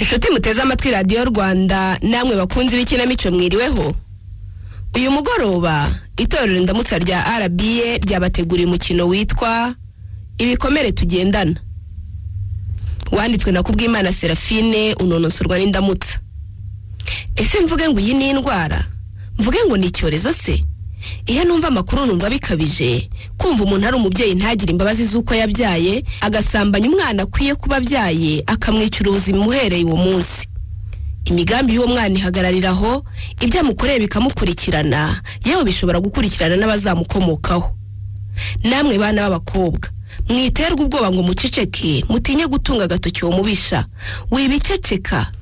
inshuti muteze amatwi radiyo rwanda namwe bakunzi b'ikinamico mwiriweho uyu mugoroba itorero indamutsa rya rba ryabateguriye umukino witwa ibikomere tugendana wanditswe na kubwimana serafine unonosorwa n'indamutsa ese mvuge ngo iyi ni indwara mvuge ngo ni icyorezo se iyo numva amakuru numva bikabije kumva umuntu ari umubyeyi ntagire imbabazi z'uko yabyaye agasambanya umwana akwiye kuba abyaye akamwicira ubuzima uhereye uwo munsi imigambi y'uwo mwana ihagararira aho ibyo amukoreye bikamukurikirana yewe bishobora gukurikirana n'abazamukomokaho namwe bana b'abakobwa mwiterwa ubwoba ngo muceceke mutinye gutunga agatoki uwo mubisha wibiceceka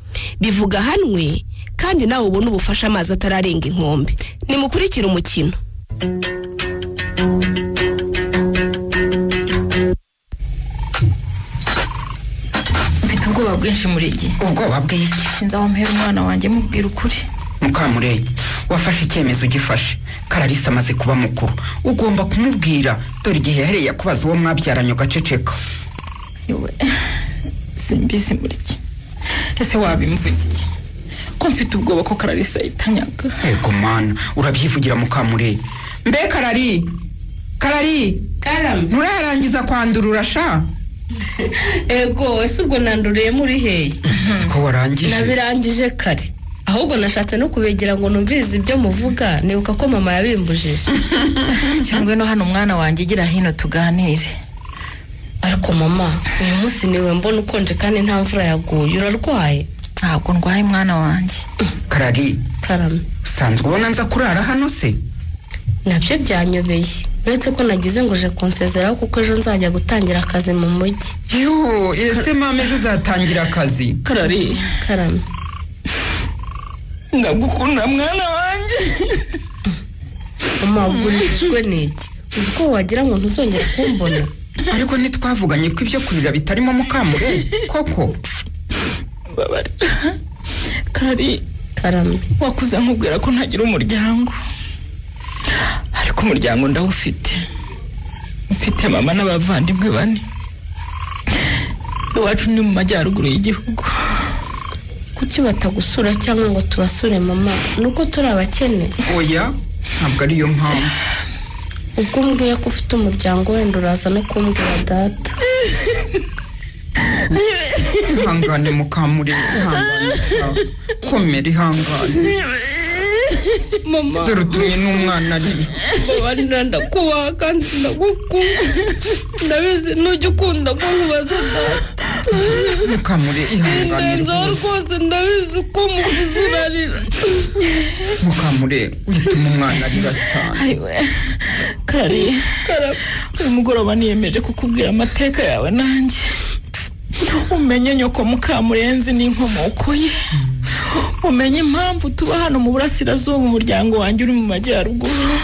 bivuga hanwe kandi nawe ubone ubufasha amazi atararenga inkombe nimukurikire umukino mfite ubwoba bwinshi muri iki ubwoba bw'iki nza wampera umwana wanjye mubwira ukuri mukamurenge wafashe icyemezo ugifashe kararisa amaze kuba mukuru ugomba kumubwira dore igihe yahereye akubaza uwo mwabyaranye ugaceceka yewe simbizi muri iki ese wabimvugiye ko mfite ubwoba ko kararisa yitanyaga ego mana urabyivugira mukamurenge mbe karari karari karame nturarangiza kwandurura sha ego ese ubwo nanduriye muri hehe siko warangije nabirangije kare ahubwo nashatse no kubegera ngo numvirize ibyo muvuga nibuka ko mama yabimbujije cyangwa no hano umwana wanjye igira hino tuganire ariko mama uyu munsi niwe mbona ukonje kandi nta mvura yaguye urarwaye ntabwo ndwaye mwana wanjye karari karame usanzwe ubona nza kurara hano se nabyo byanyobeye uretse ko nagize ngo uje kunsezeraho kuko ejo nzajya gutangira akazi mu mujyi yoo ese mama ejo uzatangira akazi karari karame ndagukunda mwana wanjye mama wagurishijwe n'iki uzi ko wagira ngo ntuzongere kumbona ariko ntitwavuganye ko ibyo kurira bitarimo mukamurenge koko babarira karari karame wakuze nkubwira ko ntagira umuryango ariko umuryango ndawufite mfite mama n'abavandimwe bane iwacu ni mu majyaruguru y'igihugu kuki batagusura cyangwa ngo tubasure mama ni uko turi abakene oya ntabwo ariyo mpamvu ubwo umbwiye ko ufite umuryango wenda uraza no kumbwira data ihangane mukamurenge ihangane sha. komera ihangane mama dore utumye n'umwana arira babarira ndakubaha kandi ndagukunda ndabizi ntujya ukunda ko nkubaza data mukamurenge ihangane ndenzaho rwose rwose ndabizi ko mukuze urarira mukamurenge wituma umwana arira cyane karari uyu mugoroba niyemeje kukubwira amateka yawe nanjye umenye nyoko mukamurenzi n'inkomoko ye umenye impamvu tuba hano mu burasirazuba umuryango wanjye uri mu majyaruguru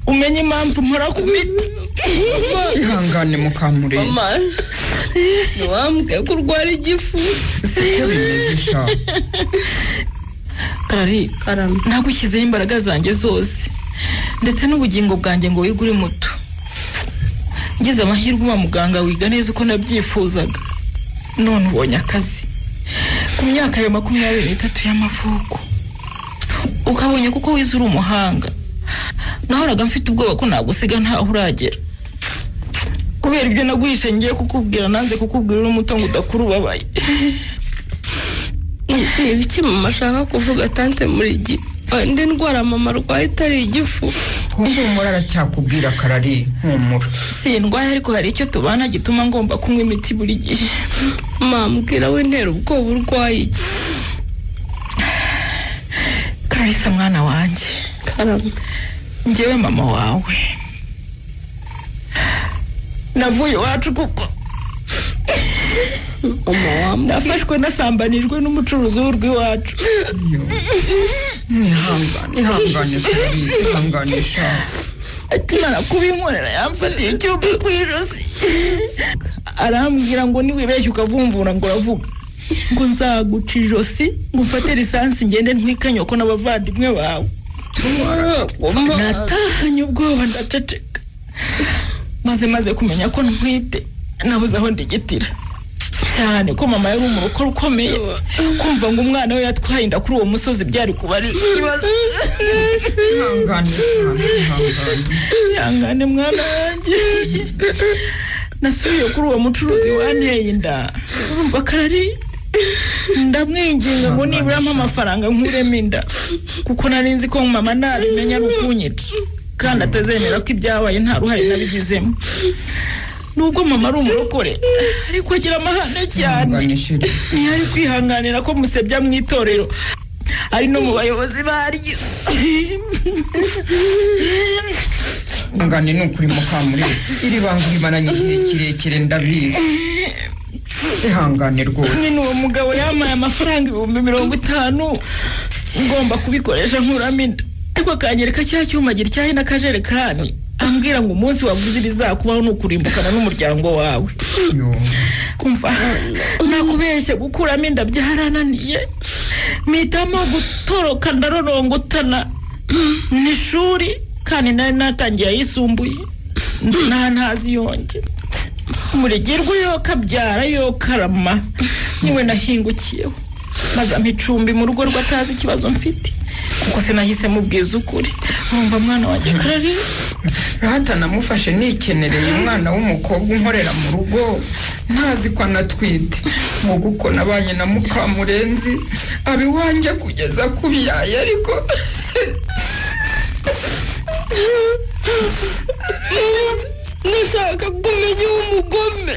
umenye impamvu mpora ku miti ihangane mukamurenge mama ntiwambwiye ko urwara igifu siko bimeze sha karari karame nagushyizeho imbaraga zanjye zose ndetse n'ubugingo bwanjye ngo wige uri muto ngize amahirwe uba muganga wiga neza uko nabyifuzaga none ubonye akazi ku myaka ya makumyabiri n'itatu y'amavuko ukabonye kuko wize uri umuhanga nahoraga mfite ubwoba ko nagusiga ntaho uragera kubera ibyo naguhishe ngiye kukubwira nanze kukubwira uri muto ngo udakura ubabaye ni ibiki mama ashaka kuvuga tante muri gi indi ndwara mama arwaye itari igifu humura aracyakubwira karari humura sindwaye ariko hari icyo tubana gituma ngomba kunywa imiti buri gihe mama mbwira w'intera ubwoba urwaye iki kararisa mwana wanjye karame njyewe mama wawe navuye iwacu kuko mama wamba nafashwe nasambanijwe n'umucuruzi w'urw'iwacu ihangane ihangane karari ihangane sha akimara kubinkorera yamfatiye icyuma ku ijosi arambwira ngo niwibeshye ukavumvura ngo uravuga ngo nzaguca ijosi ngo ufate lisansi ngende ntwikanye ko n'abavandimwe bawe natahanye ubwoba ndaceceka maze maze kumenya ko ntwite nabuze aho ndigitira cyane ko mama yari umurokore ukomeye kumva ngo umwana we yatwaye inda kuri uwo musozi byari kuba ari ikibazo ihangane ihangane ihangane ihangane mwana wanjye nasubiye kuri uwo mucuruzi wanteye inda urumva ko ari ndamwinginga ngo nibura ampe amafaranga nkuremo inda kuko nari nzi ko mama ntabimenya ari ukunyica kandi atazemera ko ibyabaye nta ruhare nabigizemo nubwo mama ari umurokore ariko agira amahane cyane ihangane sheri ntiyari kwihanganira ko musebya mu itorero ari no mu bayobozi baryo ihangane ni ukuri mukamurebe iri banga urimaranye igihe kirekire ndabizi ihangane rwose nyine uwo mugabo yampaye amafaranga ibihumbi mirongo itanu ngomba kubikoresha nkuramo inda ariko akanyereka cya cyuma agira icyayi n'akajerekani ambwira ngo umunsi waguze ibizakubaho ni ukurimbukana n'umuryango wawe Yo. kumva nakubeshye gukuramo inda byarananiye mpitamo gutoroka ndarorongotana ni ishuri kandi nari natangiye ayisumbuye nta ntazi yonge umurigirwa yo kabyara yo karama niwe nahingukiyeho maze ampa icumbi mu rugo rwe atazi ikibazo mfite kuko sinahise mubwiza ukuri numva mwana wanjye karari rata namufashe nikenereye umwana w'umukobwa unkorera mu rugo ntazi ko anatwite nk'uko uko nabanye na mukamurenzi aba iwanjye kugeza ku biyaye ariko ndashaka kumenya uwo mugome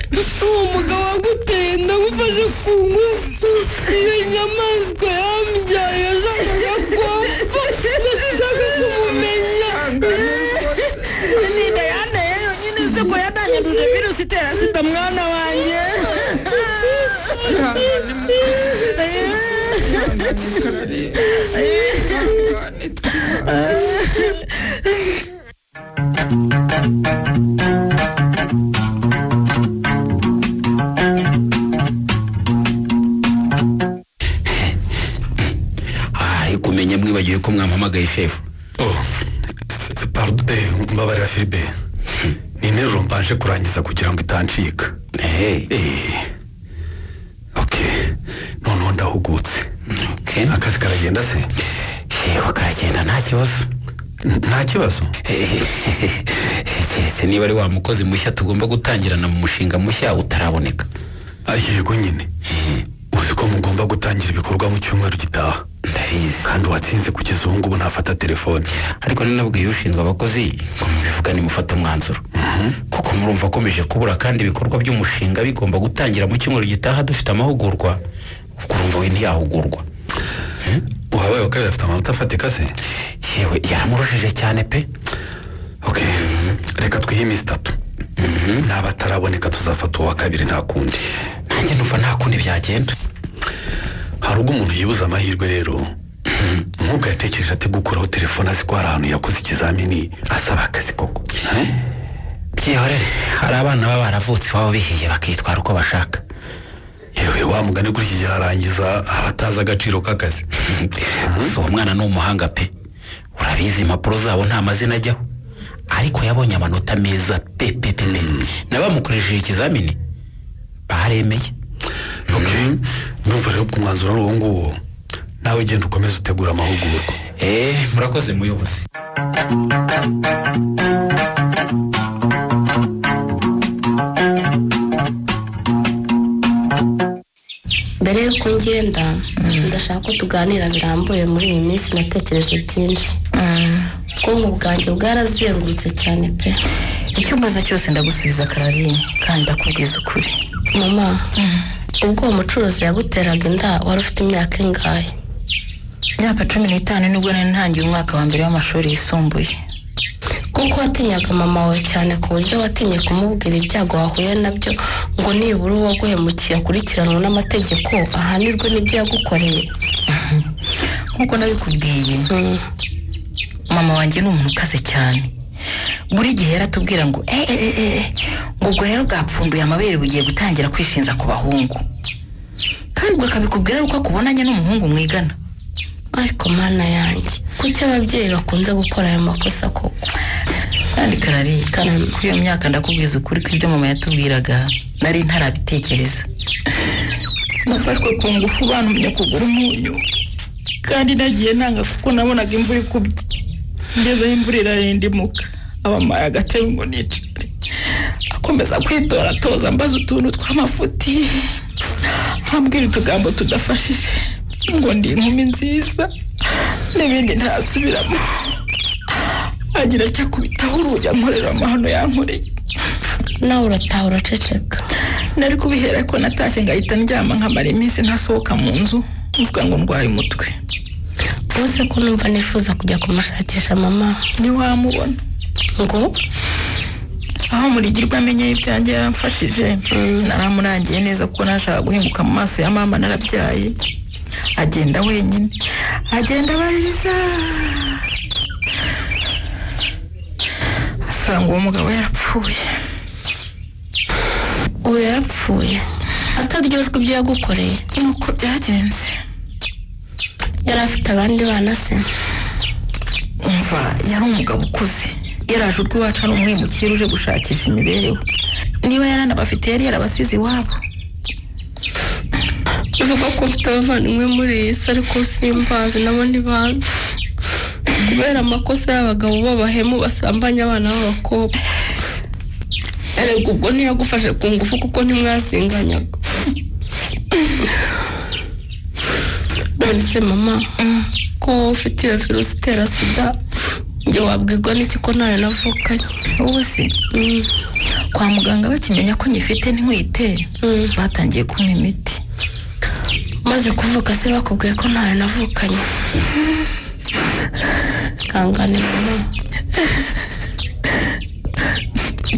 uwo mugabo waguteye ndagufashe ku ngufu iyo nyamaswa yambyaye yashakaga kwapfa ndashaka kumumenya ninda yanteye yonyine se ko yadanyanduje virusi itera sida mwana wanjye ari kumenya mwibagiwe ko mwampamagaye shefu Oh, pardon, eh, mbabarira Filipe. Ni interuro mbanje kurangiza kugira ngo itancika. Hey, Eh. Okay. Noneho ndahugutse. okay. Akazi karagenda se? shefu karagenda nta kibazo N- Nta kibazo. keretse niba ari wa mukozi mushya tugomba gutangirana mu mushinga mushya utaraboneka Ah, Yego nyine. Uzi ko mugomba gutangira ibikorwa mu cyumweru gitaha. ndabizi Kandi uwatsinze kugeza ubu ngubu ntafata telefone. ariko ninabwiye ushinzwe abakozi ngo mubivugane mufate umwanzuro kuko murumva akomeje kubura kandi ibikorwa by'umushinga bigomba gutangira mu cyumweru gitaha dufite amahugurwa ubwo urumva we ntiyahugurwa Uwabaye wa kabiri afite amanota afatika se? yewe yaramurushije cyane pe Okay. Reka twihe iminsi itatu. Naba ataraboneka tuzafata uwa kabiri nta kundi. nanjye numva nta kundi byagenda hari ubwo umuntu yibuza amahirwe rero nk'ubwo yatekereje ati gukuraho telefone azi ko hari ahantu yakoze ikizamini asaba akazi koko byihorere hari abana baba baravutse iwabo bihiye bakitwara uko bashaka yewe wa mugani kuri iki gihe harangiza abatazi agaciro k'akazi uwo mwana ni umuhanga pe urabizi impapuro zabo nta mazina ajyaho ariko yabonye amanota meza pe pe pe pe na bamukoresheje ikizamini baremeye Okay. ndumva rero ko umwanzuro ari uwo nguwo nawe genda ukomeze utegura amahugurwa eee murakoze muyobozi mbere y'uko ngenda ndashaka ko tuganira birambuye muri iyi minsi natekereje byinshi ubwonko bwanjye bwarazengurutse cyane pe icyo mbaza cyose ndagusubiza kararine kandi ndakubwiza ukuri mama ubwo uwo mucuruzi yaguteraga inda wari ufite imyaka ingahe imyaka cumi n'itanu nibwo nari ntangiye umwaka wa mbere w'amashuri yisumbuye kuko watinyaga mama wawe cyane ku buryo watinye kumubwira ibyago wahuye nabyo ngo nibura uwo guhemukiye akurikiranwe n'amategeko ahanirwe n'ibyo yagukoreye nk'uko nabikubwiye Mm. mama wanjye ni umuntu ukaze cyane buri gihe yaratubwira ngo eh, eh, eh, eh, ngo ubwo rero bwapfunduye amabere bugiye gutangira kwishinja ku bahungu kandi ubwo akabikubwira ari uko akubonanye n'umuhungu mwigana ariko mana yanjye kuki ababyeyi bakunze gukora ayo makosa koko kandi karari Karame. kuri iyo myaka ndakubwiza ukuri ko ibyo mama yatubwiraga nari ntarabitekereza nafashwe ku ngufu bantumye kugura umunyu kandi nagiye nanga kuko nabonaga imvura ikubye ngezeho imvura irarindimuka abamaye agatebe ngo nicare akomeza kwitoratoza mbaza utuntu tw'amafuti ambwira utugambo tudafashije ngo ndi inkumi nziza n'ibindi ntasubiramo agira icyo akubitaho urugi amporera amahano yankoreye nawe urataha uraceceka nari kubihera ko natashye ngahita ndyama nkamara iminsi ntasohoka mu nzu mvuga ngo ndwaye umutwe ubuze ko numva nifuza kujya kumushakisha mama ntiwamubona ngo aho murigirwa amenye ibyanjye yaramfashije naramurangiye neza kuko nashaka guhinguka mu maso ya mama narabyaye agenda wenyine agenda abaririza asanga uwo mugabo yarapfuye ubu yarapfuye ataryojwe ibyo yagukoreye nuko byagenze yari afite abandi bana se umva yari umugabo ukuze yaraje urw'iwacu ari umwimukira uje gushakisha imibereho niba yaranabafite yari yarabasize iwabo bivuga ko mfite abavandimwe muri iyi si ariko simbazi nabo ntibanzi kubera amakosa y'abagabo b'abahemu basambanya abana b'abakobwa erega ubwo ntiyagufashe ku ngufu kuko ntimwasinganyaga none se mama ko wowe ufite iyo virusi itera sida njye wabwirwa n'iki ko ntayo navukanye wowe se Mm, kwa muganga bakimenya ko nyifite ntiwiteye mm. batangiye kumpa imiti maze kuvuka se bakubwiye ko ntayo navukanye ihangane mama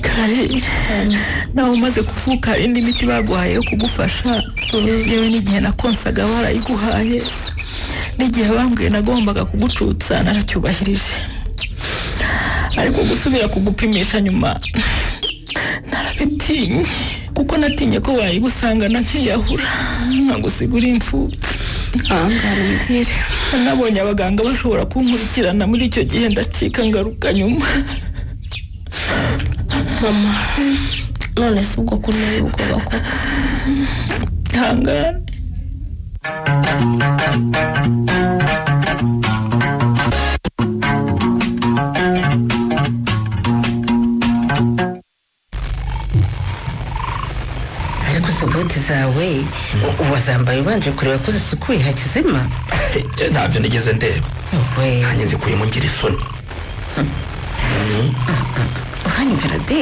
kare nawe umaze kuvuka hari indi miti baguhaye yo kugufasha yewe n'igihe nakonsaga barayiguhaye n'igihe bambwiye nagombaga kugucutsa naracyubahirije ariko gusubira kugupimisha nyuma narabitinye kuko natinye ko wayigusangana nkiyahura nkagusiga uri imfubyi ihangane mbwire nabonye abaganga bashobora kunkurikirana muri icyo gihe ndacika ngaruka nyuma mama none se ubwo ko unteye ubwoba koko ihangane ariko izo bote zawe u- wazambaye ubanje kureba ko zisukuye hakizima ntabyo nigeze ndeba we nanjye zikuyemo ngira isoni uranyibera de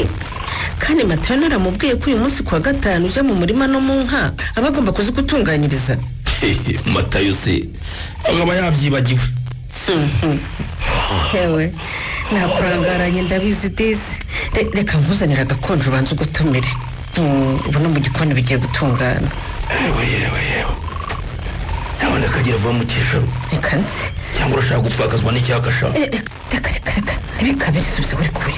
kandi matara naramubwiye ko uyu munsi ku wa gatanu ujya mu murima no mu nka aba agomba kuzigutunganyiriza matayo se akaba yabyibagiwe Mhm. yewe nakurangaranye ndabizi disi Re- reka nkuzanire agakonje ubanza ugutumire Mm, ubu no mu gikoni bigiye gutungana yewe yewe yewe nabona akagira vuba mu cyicaro reka cyangwa urashaka gupfakazwa n'icyaka shaka Eh, reka reka reka reka ntibikabere subiza buri kure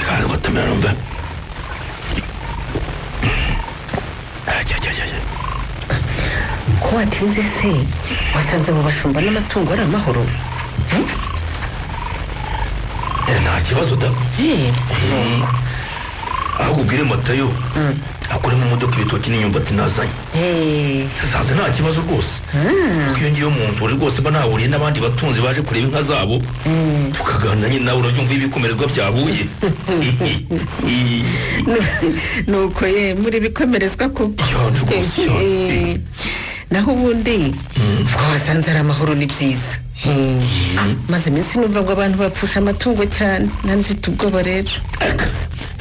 kandi gutumira numva ajya ajya ajya ko watinze se wasanze abo bashumba n'amatungo ari amahoro nta kibazo da Eh, ahubwo ubwire matayo mm, akuremo imodoka ibitoki n'imyumbati nazanye eh, yasanze nta kibazo rwose mm, kuko iyo ngiyo mu nzuri rwose mba nahuriye n'abandi batunzi baje kureba inka zabo mm. tukaganira nyine nawe urabyumva ibikomererwa byahuye nuko ye muri bikomerezwa koko Ya, ndugu, ya. Eh, naho ubundi twasanze ari amahoro ni byiza Eh, maze iminsi numva ngo abantu bapfusha amatungo cyane nanzita ubwoba rero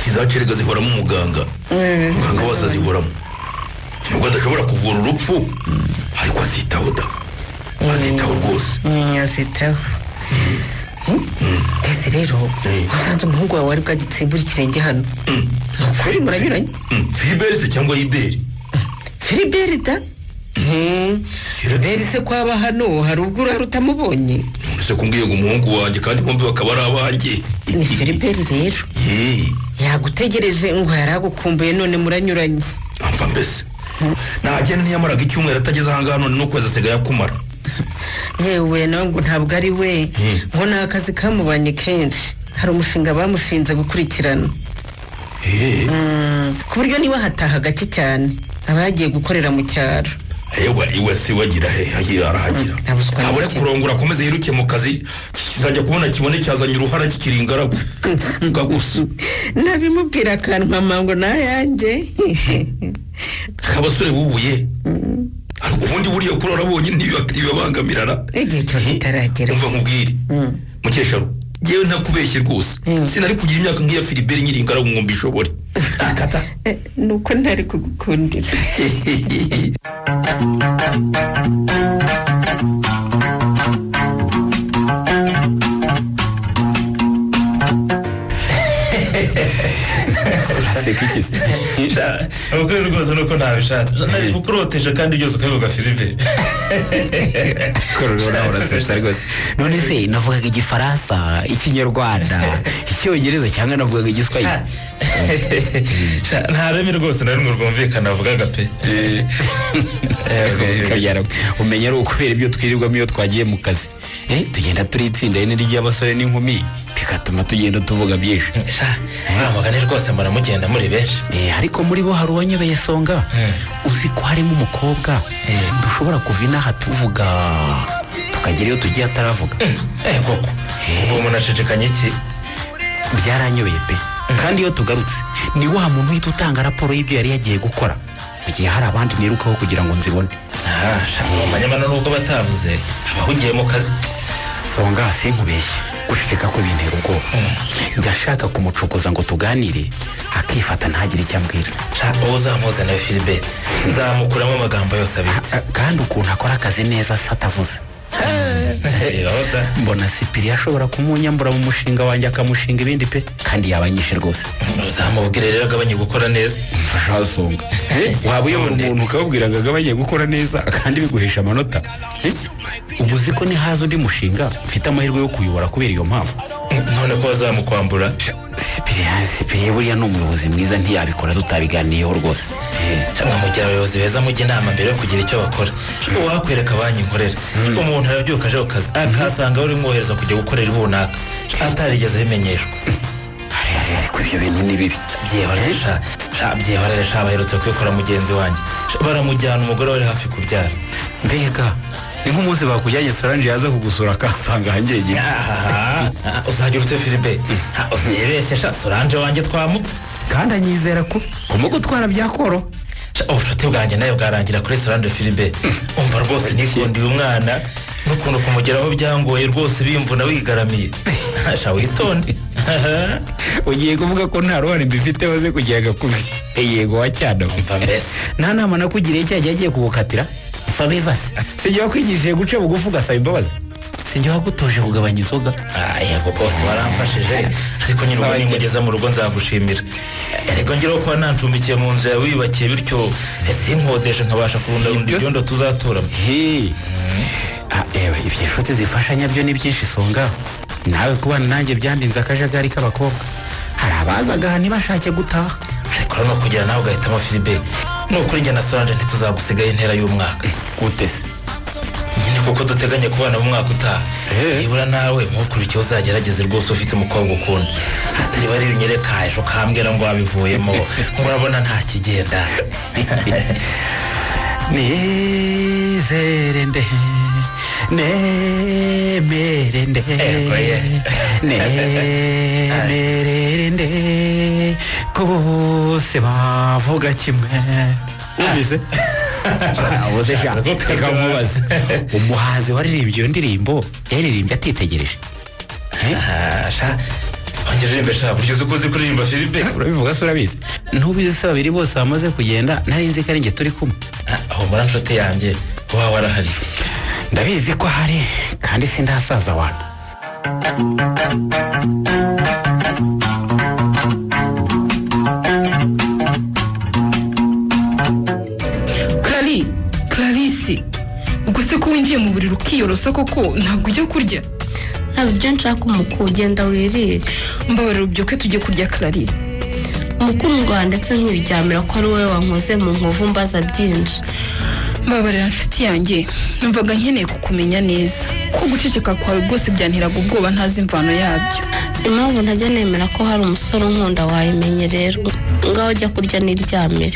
izacerega zihoramo umuganga Eh, muganga wose azihoramo nubwo adashobora kuvura urupfu ariko azitaho da azitaho rwose Mm, azitaho Hmm? Ese rero Eh. wasanze umuhungu wawe wari bwagitsimbura ikirenge hano Mm. ni ukuri muranyuranye Mm, filiberi se cyangwa iberi filiberi da filiberi se kwaba hano hari ubwo urara utamubonye none se kumbwiye ngo umuhungu wanjye kandi bombi bakaba ari abanjye ni filiberi rero Yee, yagutegereje ngo yari agukumbuye none muranyuranye amva mbese ntagenda ntiyamaraga icyumweru atageze ahangaha none n'ukwezi asigaye akumara yewe nawe ngo ntabwo ari we ngo ni akazi kamubanye kenshi hari umushinga bamushinze gukurikirana Mm, ku buryo niba hataha gake cyane abagiye gukorera mu cyaro ewa iwe si we agira he agira arahagira Mm, abuzwa n'iki? abure kurongora akomeze yiruke mu kazi kizajya kubona kibone cyazanye uruhara kikiri ingaragu gagusa nabimubwira akanwa ngo nayanjye abasore bubuye ubundi buriya kuri arabonye ntibibabangamirana igihe cyose itaragera umva nkubwire mukesharu yewe ntakubeshye rwose sinari kugira imyaka nk'iya filiberi nyiri ingaragu ngo mbishobore ntakata Eh, ni uko ntari kugukundira aseka iki se ukuri rwose nuko ntabishatse nari kukuroteje kandi byose ukabivuga filiberi kororo nawe urasesha rwose none se navugaga igifaransa ikinyarwanda icyongereza cyangwa navugaga igiswahili Sha, nta reme rwose na rimwe rwumvikana avugaga pe Eh, eh, okay. kabyara umenya ari ukubera ibyo twirirwamo iyo twagiye mu kazi Eh, tugenda turi itsinda rine ry'abasore n'inkumi bigatuma tugenda tuvuga byinshi Sha, uriya mugani rwose mbona mugenda muri benshi Eh, ariko muri bo hari uwanyobeye songa Eh. uzi ko harimo umukobwa dushobora kuva inaha tuvuga tukagera iyo tugiye ataravuga Eh, koko ubu umuntu ashidikanya iki byaranyobeye pe kandi iyo tugarutse ni wa muntu uhita utanga raporo y'ibyo yari yagiye gukora mu gihe hari abandi nirukaho kugira ngo nzibone Ah, sha, amanyamano nubwo batavuze abahugiye mu kazi songa sinkubeshye gushishika ko bintera ubwoba ndashaka kumucokoza ngo tuganire akifata ntagire icyo ambwira Sha, ubu uzamuze nawe filiberi nzamukuramo amagambo yose abiri A- kandi ukuntu akora akazi neza se atavuze Reba da. mbona sipiri ashobora kumunyambura mu mushinga wanjye akamushinga ibindi pe kandi yabanyishe rwose uzamubwire rero agabanye gukora neza mfasha songa waba uyobora umuntu ukababwira ngo agabanye gukora neza kandi biguhesha amanota Eh, ubu uzi ko ntihaza undi mushinga mfite amahirwe yo kuyobora kubera iyo mpamvu none ko bazamukwambura sipiriyani sipiriya buriya ni umuyobozi mwiza ntiyabikora tutabiganiyeho rwose cyangwa mu gihe abayobozi beza mujya inama mbere yo kugira icyo bakora wakwereka banki nkorera umuntu arabyuka aje ku kazi akahasanga uri mwohereza kujya gukorera runaka atarigeze abimenyeshwa hari hari ariko ibyo bintu ni bibi byihorera byihorera sha baherutse kwikora mugenzi wanjye Sha, baramujyana umugore wari hafi kubyara mbega ni nk'umunsi bakujyanye soranje yaza kugusura akasanga hanjyenyine Ahaha, ah, uzajya urutse filibe Ah, uzibeshye sha solange wanjye twamutse kandi anyizera ko kumugutwara byakoroha Sha, ubucuti bwanjye nawe bwarangira kuri solange filibe umva rwose nikundiye umwana n'ukuntu kumugeraho byangoye rwose bimvuna wigaramiye sha witonde ugiye kuvuga ko nta ruhare mbifiteho ze kugira agakubye yego wa cyane mva mbese nta nama nakugiriye cya gihe agiye kugukatira sabe ibase sinjye wakwigishije guca bugufi ugasaba imbabazi sinjye wagutoje kugabanya inzoga Ah, yego rwose waramfashije ariko nyine ubu nimugeza mu rugo nzagushimira erega ngeraho kuba nacumbikiye mu nzu yawe wiyubakiye bityo eh, sinkodeshe nkabasha kurundarunda Ibyo- ibyondo tuzaturamo Hey. Ah, ewe ibyo inshuti zifashanya byo ni byinshi songa nawe kubana nanjye byandinze akajagari k'abakobwa hari abazaga aha ntibashake gutaha ariko rero no kugira nawe ugahitamo filibe ni ukuri njye na soranje ntituzagusigaho intera y'umwaka gute se nyine kuko duteganya kubana mu mwaka utaha nibura nawe ntukurikiye uzagerageze rwose ufite umukobwa ukunda atari bari bunyereka ejo ukambwira ngo wabivuyemo ngo urabona nta kigenda nizere nde nemere nde Ego, ye. nemerere nde ko bose bavuga kimwe wumvise ubuze sha reka mubaze umuhanzi waririmbye iyo ndirimbo yaririmbye atitegereje Ah, sha ongera uririmbe sha buryo uzi ko uzi kuririmba filibe urabivuga se urabizi ntubizi se babiri bose bamaze kugenda nari nzi ko ari njye turi kumwe humura nshuti yanjye waba warahari ndabizi ko hari kandi sindasaza wantu Clari, Clarisse, ubwo se ko winjiye mu buriri ukiyorosa koko ntabwo ujya kurya ntabwo ibyo nshaka umukuru ugenda wirire mbabarira ubyuke tujye kurya Clari. umukundwa ndetse nkiryamira ko ari wowe wankoze mu nkovu mbaza byinshi mbabarira nshuti yanjye numvaga nkeneye kukumenya neza ko guceceka kwawe rwose byanteraga ubwoba ntazi imvano yabyo impamvu ntajya nemera ko hari umusore unkunda wayimenye rero ngaho ujya kurya n'iryamire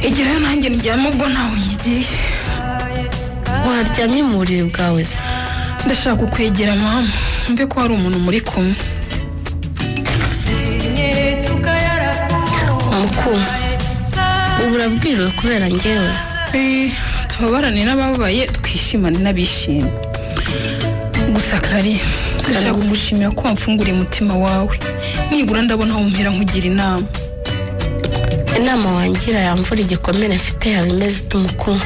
igerayo nanjye ndyama ubwo ntawe nyiriye waryamye mu buriri bwawe se ndashaka kukwegera mama mbe ko hari umuntu muri kumwe mukuru ubu urabwiriwe kubera ngewe Eh, tubabarane n'abababaye twishimane n'abishimye gusa karari ndashaka kugushimira ko wamfunguriye umutima wawe nibura ndabona wumpera nkugira inama inama wangira yamvura igikomere mfite yaba imeze ite umukuru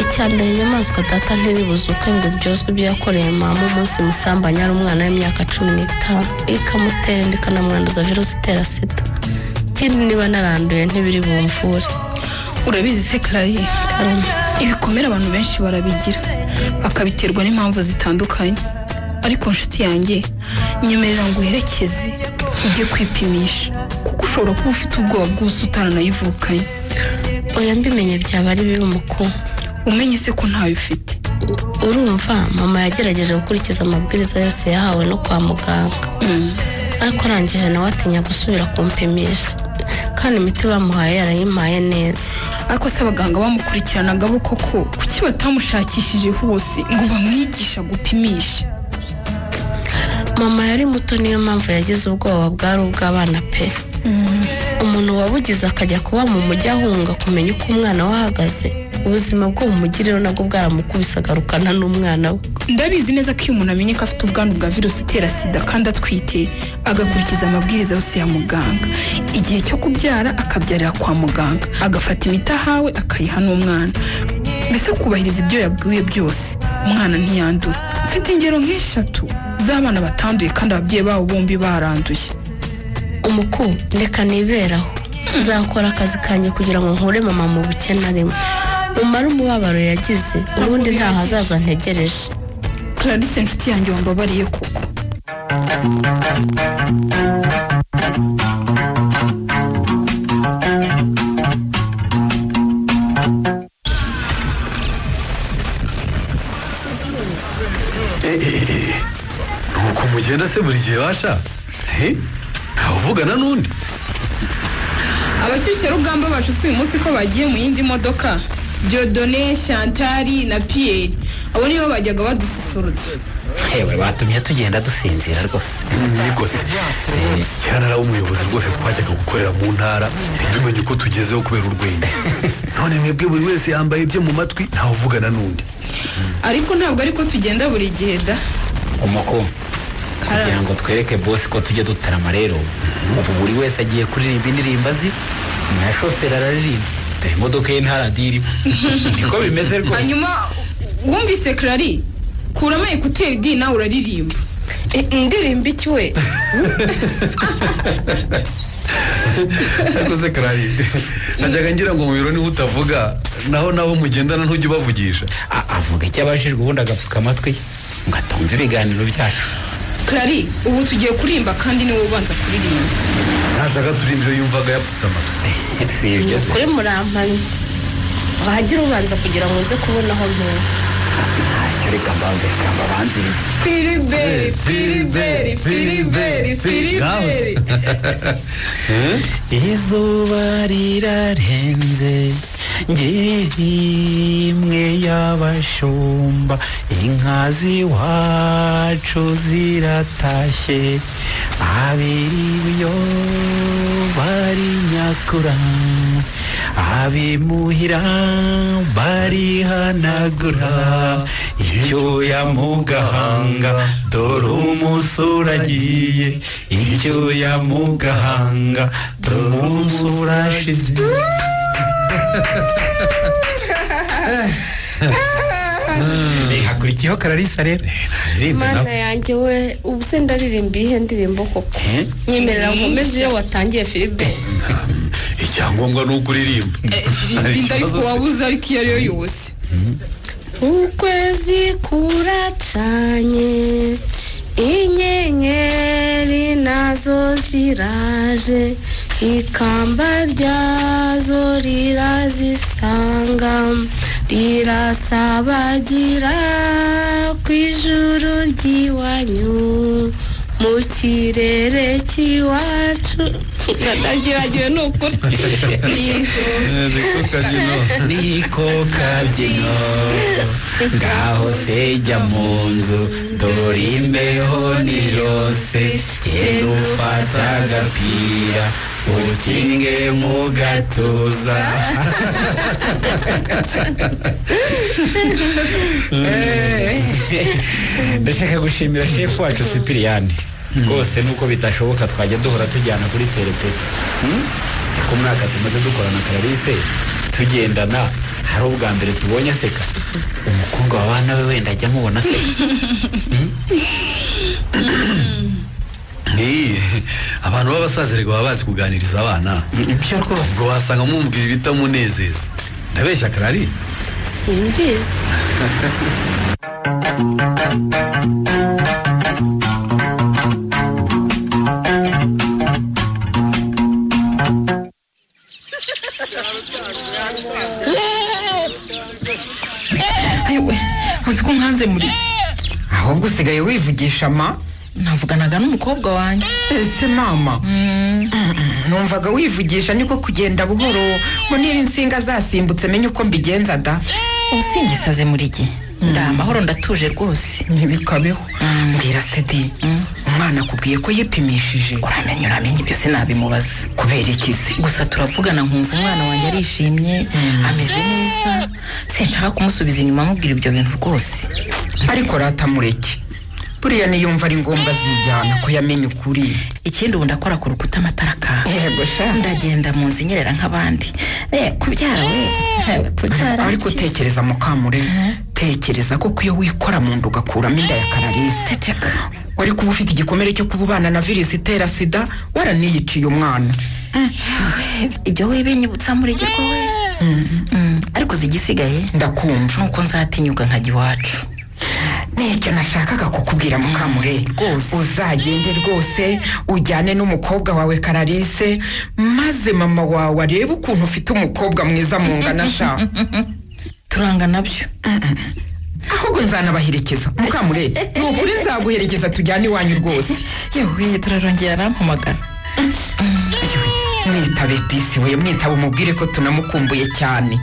icya mbere inyamaswa data ntiribuze ubukwe ngo byozwe ibyo yakoreye mama umunsi musambanya ari umwana w'imyaka cumi n'itanu ikamutera inda ikanamwanduza virusi itera sida ikindi niba naranduye ntibiri bumvure urabizi se karari ibikomere abantu benshi barabigira bakabiterwa n'impamvu zitandukanye ariko nshuti yanjye nyemerera ngo uherekeze ujye kwipimisha kuko ushobora kuba ufite ubwoba bwose utaranayivukanye oya mbimenye byaba ari bibi umukuru umenye se ko ntawe ufite urumva mama yagerageje gukurikiza amabwiriza yose yahawe no kwa muganga ariko arangije nawe atinya gusubira kumpimisha kandi imiti bamuhaye yarayimpaye neza ariko se abaganga bamukurikiranaga bo koko kuki batamushakishije hose ngo bamwigisha gupimisha mama yari muto niyo mpamvu yagize ubwoba bwari ubw'abana pe umuntu wabugize akajya kuba mu mujyi ahunga kumenya uko umwana we ahagaze ubuzima bwo mu mujyi rero nabwo bwaramukubise agarukana n'umwana we ndabizi neza ko iyo umuntu amenye ko afite ubwandu bwa virusi itera sida kandi atwite agakurikiza amabwiriza yose ya muganga igihe cyo kubyara akabyarira kwa muganga agafata imiti ahawe akayiha n'umwana mbese akubahiriza ibyo yabwiwe byose umwana ntiyandura mfite ingero nk'eshatu z'abana batanduye kandi ababyeyi babo bombi baranduye umuku reka niberaho nzakora akazi kanjye kugira ngo nkure mama mu bukene arimo umare umubabaro yagize ubundi nta hazaza ntegereje clarisse inshuti yanjye wambabariye koko nuko mugenda se buri gihe basha Eh, ntawe uvugana n'undi abashyushyarugamba bashutse uyu munsi ko bagiye mu yindi modoka diodone shantari na piyeri abo nibo bajyaga badususurutsa hewe batumye tugenda dusinzira rwose niko se Eh, kera nari ari umuyobozi rwose twajyaga gukorera mu ntara ntibimenye uko tugezeho kubera urwenya none mwebwe buri wese yambaye ibyo mu matwi ntawe uvugana n'undi ariko ntabwo ariko tugenda buri gihe da umuku kugira ngo twereke bosi ko tujya dutarama rero ubu buri wese agiye kuririmba indirimbo azi na shoferi araririmba dore imodoka ye nta radiyo irimo niko bimeze rwose hanyuma wumvise karari kuramo ekuteri di nawe uraririmba indirimbo iki we ariko se karari najyaga ngira ngo mu biro niho utavuga naho nabo mugendana ntujya ubavugisha A- avuga icyo abajijwe ubundi agapfuka amatwi ngo atumve ibiganiro byacu karari ubu tugiye kurimba kandi niwe ubanza kuririmba ntashaka turimbiro yumvaga yapfutse amatwi si ibyo se kuri murampamyi wahagire ubanza kugira ngo uze kubona aho ntuye reka mbanze kamba banzize firiberi firiberi firiberi firiberi izuba rirarenze ngira imwe y'abashumba inka z'iwacu ziratashye abiri byo bari nyakura abimuhira barihanagura icyuya mu gahanga dore umusura agiye icyuya mu gahanga dore umusura ashize Eh, hakurikiyeho kararisa rero aririmba mana nawe yanjye we ubu se ndaririmba iyihe ndirimbo koko Eh? nyemerera nkomeze iyo watangiye filipe icyangombwa ni uko uririmba inda ariko wabuze ariko iyo ariyo yose ukwezi kuracanye inyenyeri nazo ziraje ikamba ryazo rirazisanga irasabagira ku ijuru ry'iwanyu mu kirere cy'iwacu ndabyibagiwe ni ukuri niko kabyino ngaho se jya mu nzu dore imbeho ni yose genda ufata agapira ukinge mu gatuza ndashaka gushimira shefu wacu sipiriyani rwose nuko bitashoboka twajya duhora tujyana kuri terepeta ku mwaka tumaze dukorana kararife tugendana hari ubwa mbere tubonye aseka umukobwa wa bana we wenda ajya amubona aseka Hey, abantu b'abasazererwa baba bazi kuganiriza abana ibyo rwose ubwo wasanga mumubwira ibitamunezeza ndabeshya karari simbizi yewe uzi ko nkanze muri ahubwo usigaye wivugisha ma navuganaga n'umukobwa wanjye ese mama numvaga wivugisha niko kugenda buhoro ngo niba insinga zasimbutse menye uko mbigenza da usingisaze muri gihe nda amahoro ndatuje rwose ntibikabeho mbwira sedi umwana akubwiye ko yipimishije uramenye uramenye ibyo sinabimubaza kubera iki se gusa turavugana nkumva umwana wanjye arishimye ameze neza sinshaka kumusubiza inyuma amubwira ibyo bintu rwose ariko ratamureke buriya niyumva ari ngombwa azijyana ko yamenye ukuri ikindi ubu ndakora ku rukuta amatara akaka yego sha ndagenda mu nzu inyerera nk'abandi Eh, kubyara we eh, kubyara ariko ni byiza. tekereza mukamure tekereza ko iyo wikora mu nda ugakuramo inda ya kararisi Ceceka. wari kuba ufite igikomere cyo kububana na virusi itera sida waraniyiciye umwana ibyo we binyibutsa muri gihe we Mm, ariko zigisigaye ndakumva nuko nzatinyuka nkajya iwacu nicyo nashakaga kukubwira mukamure rwose uzagende rwose ujyane n'umukobwa wawe kararisi maze mama wawe arebe ukuntu ufite umukobwa mwiza mungana sha turanga nabyo ahubwo nzanabaherekeza mukamure ni ukuri nzaguherekeza tujyane iwanyu rwose yewe turarongera arampamagara mwitabe disi we mwitabe umubwire ko tunamukumbuye cyane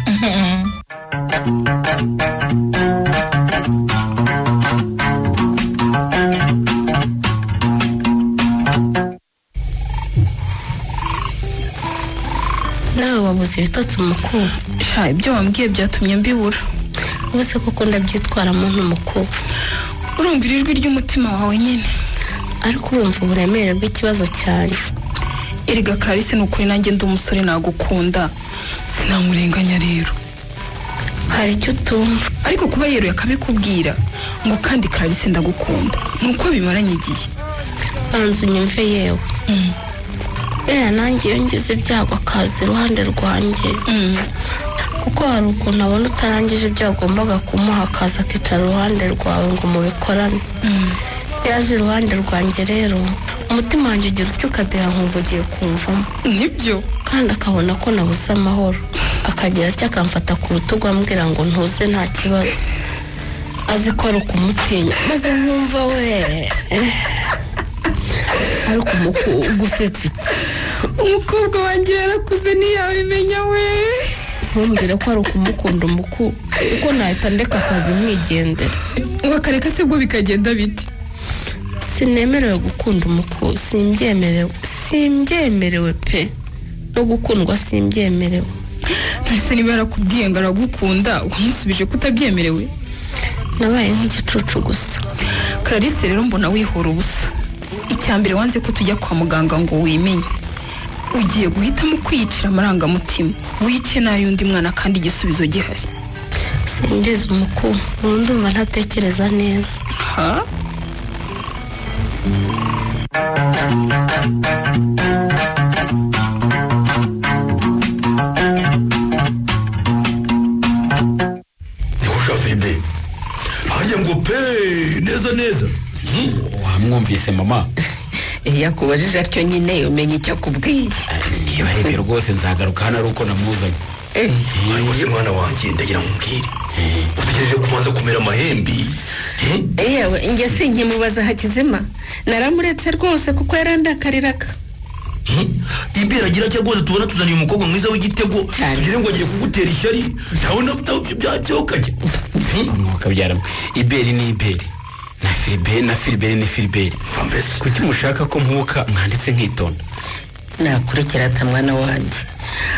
nawe wabuze ibitotsi mukuru sha ibyo wambwiye byatumye mbibura ubu se kuko ndabyitwaramo n'umukuru urumva iri jwi ry'umutima wawe nyine ariko urumva uburemere bw'ikibazo cyanjye erega karisi ni ukuri nanjye ndi umusore nagukunda sinamurenganya rero hari icyo utumva ariko kuba yeruye akabikubwira ngo kandi karisi ndagukunda ni uko bimaranye igihe banza unyumve yewe buriya nanjye iyo ngize ibyago akaza iruhande rwanjye kuko hari ukuntu abona utarangije ibyo wagombaga kumuha akaza akicara iruhande rwawe ngo mubikorane iyo aje iruhande rwanjye rero umutima wanjye ugira utyo ukadeha nkumva ugiye kumvamo nibyo kandi akabona ko nabuze amahoro akagira atya akamfata ku rutugu ambwira ngo ntuze nta kibazo azi ko ari ukumutinya maze nkumva we eh, ariko umuku- gusetsa iki umukobwa wanjye yarakuze ntiyabimenya we ntumbwire ko ari ukumukunda umuku kuko nahita ndeka akazi mwigendera wakareka se bwo bikagenda bite sinemerewe gukunda umuku simbyemerewe simbyemerewe pe no gukundwa simbyemerewe ntase niba yarakubwiye ngo aragukunda wamusubije ko utabyemerewe nabaye nk'igicucu gusa kararisi rero mbona wihora ubusa icya mbere wanze ko tujya kwa muganga ngo wimenye ugiye guhitamo kwiyicira amarangamutima wice n'ay'undi mwana kandi igisubizo gihari simbizi umuku ubu ndumva ntatekereza neza ha ntiwushafide harya ngo pe neza neza wamwumvise mama iyo akubajije atyo nyine umenya icyo akubwiye niba ari ibyo rwose nzagaruka hano ari uko namuzanye ariko se mwana wanjye ndagira nkubwire utegereje kubanza kumera amahembe yewe njye sinkimubaza hakizima naramuretse rwose kuko yarandakariraga ibera agira cyo rwose tubona tuzaniye umukobwa mwiza w'igitego tugire ngo agiye kugutera ishyari ndabona byabyokajya mukabyara iberi ni iberi na filiberi na filiberi ni filiberi kuki mushaka ko mpuka mwanditse nkitonda nakurekera ata mwana wanjye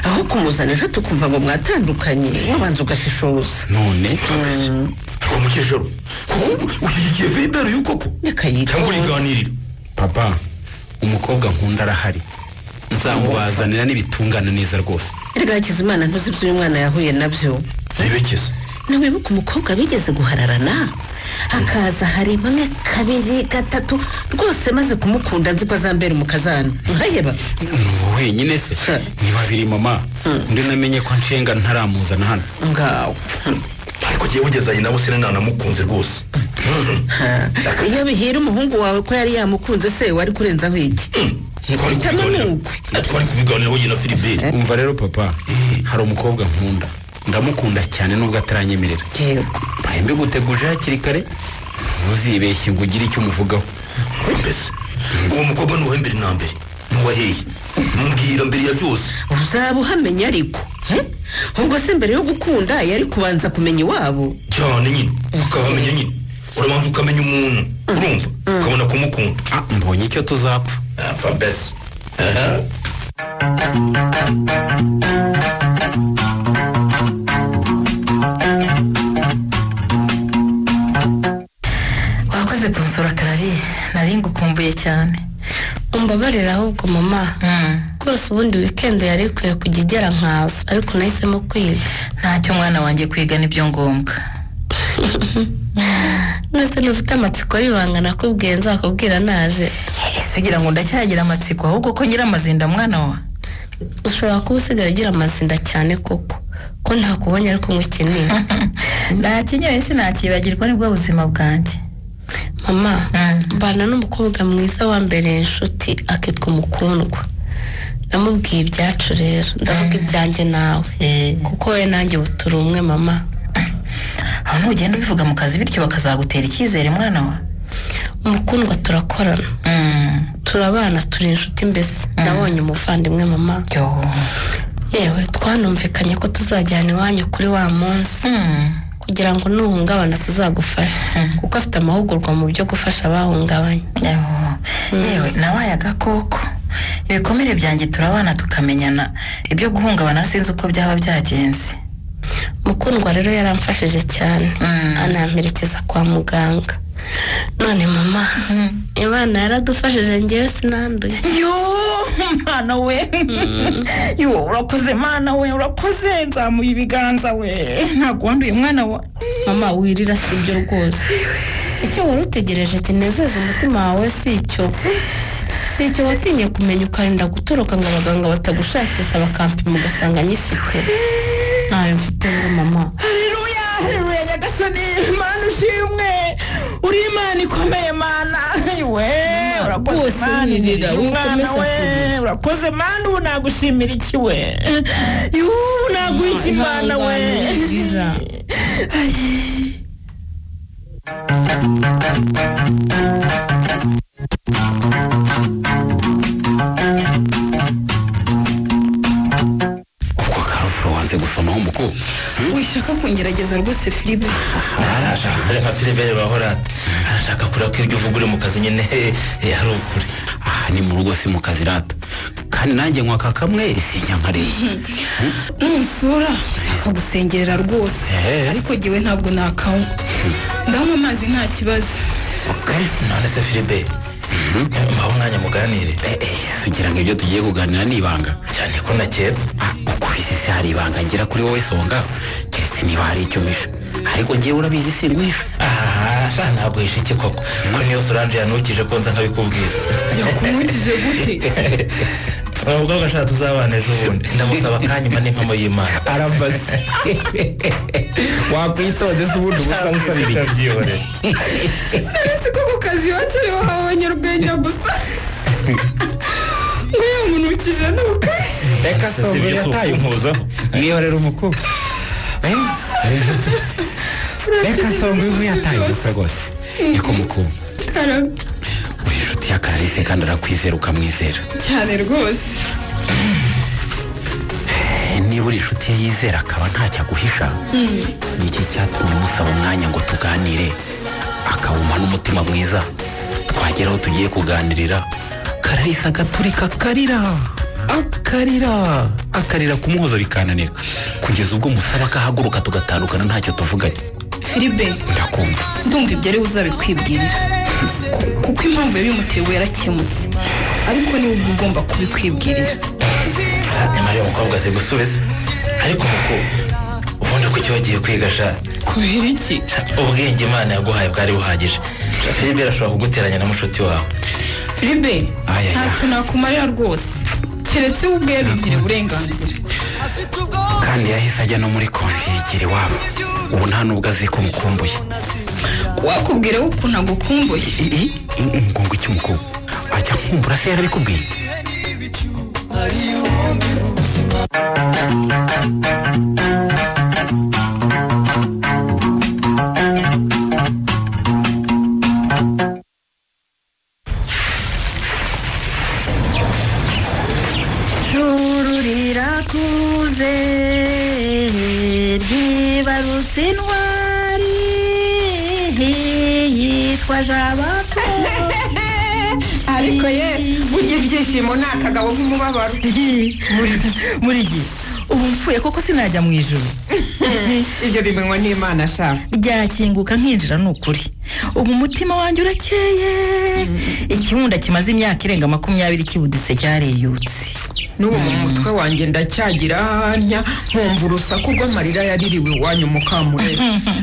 aho kumuzana ejo tukumva ngo mwatandukanye wabanza ugashishoza none rwa mukecuru ushyigikiye filiberi uyu koko cyangwa uriganirira papa umukobwa nkunda arahari nzamubazanira n'ibitungana neza rwose erega hakizimana ntuzi ibyo uyu mwana yahuye nabyo ntibekeze ntiwibuke umukobwa bigeze guhararana hakaza hari imwe kabiri gatatu rwose maze kumukunda nzi ko azambera umukazana nkaheba ubu wenyine se ni babiri mama undi namenye ko nshinga ntaramuzana hano ngawe ariko ugiye wugezanye nabo sinana nanamukunze rwose iyo bihira umuhungu wawe ko yari yamukunze se wari kurenzaho iki hitamo ni ukwe twari kubiganiraho nyina filiberi umva rero papa hari umukobwa nkunda ndamukunda cyane nubwo ataranyemerera mpaye mbiguteguje hakiri kare ntuzibeshye ngo ugire icyo umuvugaho uwo mukobwa ni uwembere na mbere nuwaheye mubwira mbere ya byose uzaba uhamenya ariko he? ubwo se mbere yo gukunda yari kubanza kumenya iwabo cyane nyine ukahamenya nyine urabanza ukamenya umuntu urumva ukabona kumukunda mbonye icyo tuzapfa fabesi wakoze kunsura karari nari ngukumbuye cyane umbabarira ahubwo mama rwose ubundi wikendi yari ikwiye kujya igera nkaza ariko nahisemo kwiga ntacyo umwana wanjye kwiga nibyo ngombwa nose ntufite amatsiko y'ibanga nakubwiye nzakubwira naje sugira ngo ndacyagira amatsiko ahubwo ko ngira amazinda mwana wa ushobora kuba usigaye ugira amazinda cyane koko ko ntakubonye ariko nk'ukeneye nakinyoye sinakibagirwa nibwo buzima bwanjye mama mbana n'umukobwa mwiza wambereye inshuti akitwa umukundwa namubwiye ibyacu rero ndavuga ibyanjye nawe kuko we nanjye ubu turi umwe mama aho ntugenda ubivuga mu kazi bityo bakazagutera icyizere mwana wa umukundwa turakorana turabana turi inshuti mbese nabonye umuvandimwe mama yewe twanumvikanye ko tuzajyana iwanyu kuri wa munsi kugira ngo nuhungabana tuzagufashe kuko afite amahugurwa mu byo gufasha abahungabanye yewe nawe agakoko ibikomere byanjye turabana tukamenyana ibyo guhungabana sinzi uko byaba byagenze mukundwa rero yaramfashije cyane anamperekeza kwa muganga none mama imana yaradufashije ngewe sinanduye yo mwana we yo urakoze mana we urakoze nzamuye ibiganza we ntabwo wanduye mwana wa mama wirira si ibyo rwose icyo wari utegereje kinezeza umutima wawe si icyo si icyo watinye kumenya ukarinda gutoroka ngo abaganga batagushakisha bakampima ugasanga nyifite ntayo mfite ngo mama haleluya haleluya nyagasani mana ushimwe uri imana ikomeye mana we urakoze rwose mana ugirira wirira, umwana wikomeza we kurira. urakoze mana ubu nagushimira iki we yuuu naguha iki mana we karuvuro wanze gusomaho umukobwa wishaka kungerageza rwose firibe arashaka nka filiberi bahorate arashaka kureba ko ibyo uvuga uri mu kazi nyine eh, ari ukuri aha ni mu rugo si mu kazi rata kandi nanjye nkwaka kamwe nyankareye numusura akagusengerera rwose Eh. ariko jyewe ntabwo nakanywa ndanywa amazi nta kibazo none se filiberi mbaho umwanya muganire tugira ngo ibyo tugiye kuganira ni ibanga cyane ko nakera ukubise se hari ibanga ngira kuri wowe songa keretse niba hari icyo umisha ariko ngewe urabizi singuhisha aha ntabwo hishike koko ko niyo solange yanukije ko nza nkabikubwira yakumukije gute uwo mukobwa ashaka tuzabana ejo bundi ndamusaba akanyuma n'impamo y'imana arambaza wakwitonze se ubundi ubusa usabira iki utabyihorera naretse ko ku kazi wacareho abanyarwenya gusa nk'uyu muntu ukije ni ukwe reka songa yataye umpuzaho mwihorera umukobwa Eh? reka songa uyu yataye umutwe rwose niko mukunda uri inshuti ya kararisi kandi arakwizera ukamwizera cyane rwose Eh, niba uri inshuti ye yizera akaba ntacyo aguhisha ni iki cyatumye musaba umwanya ngo tuganire akawuma n'umutima mwiza twagera aho tugiye kuganirira kararisa agaturika akarira akarira akarira kumuhoza bikananira kugeza ubwo musaba akahaguruka tugatandukana ntacyo tuvuganye filibe ndakumva ndumva ibyo ari buzabikwibwirira Ku- kuko impamvu yabimuteye ubu yarakemutse ariko niwe uba ugomba kubikwibwirira nyamara uyu mukobwa azi gusubiza ariko umukobwa ubundi kuki wagiye kwiga sha kubera iki ubwenge imana yaguhaye bwari buhagije filibe irashobora kuguteranya na mushuti wawe filibe ntacyo nakumarira rwose keretse we ubwe yabigiriye uburenganzira kandi yahise ajya no muri konji yigira iwabo ubu nta nubwo azi ko umukumbuye wakubwira we ukuntu agukumbuye ngungu cy'umukobwa ajya nkumbura se yarabikubwiye Juru rirakuze ryibarutse intwari yitwa jabaka ariko ye burya ibyishimo ni akagabo k'umubabaro muri gihe ubu mfuye koko sinajya mu ijoro ibyo bimenywa n'imana shaka ryakinguka nkinjira ni ukuri ubu umutima wanjye urakeye ikiwunda kimaze imyaka irenga makumyabiri kibuditse cyareyutse n'ubu mu mutwe wanjye ndacyagira hanya nkumva urusaku rw'amarira yaririwe iwanyu mukamurere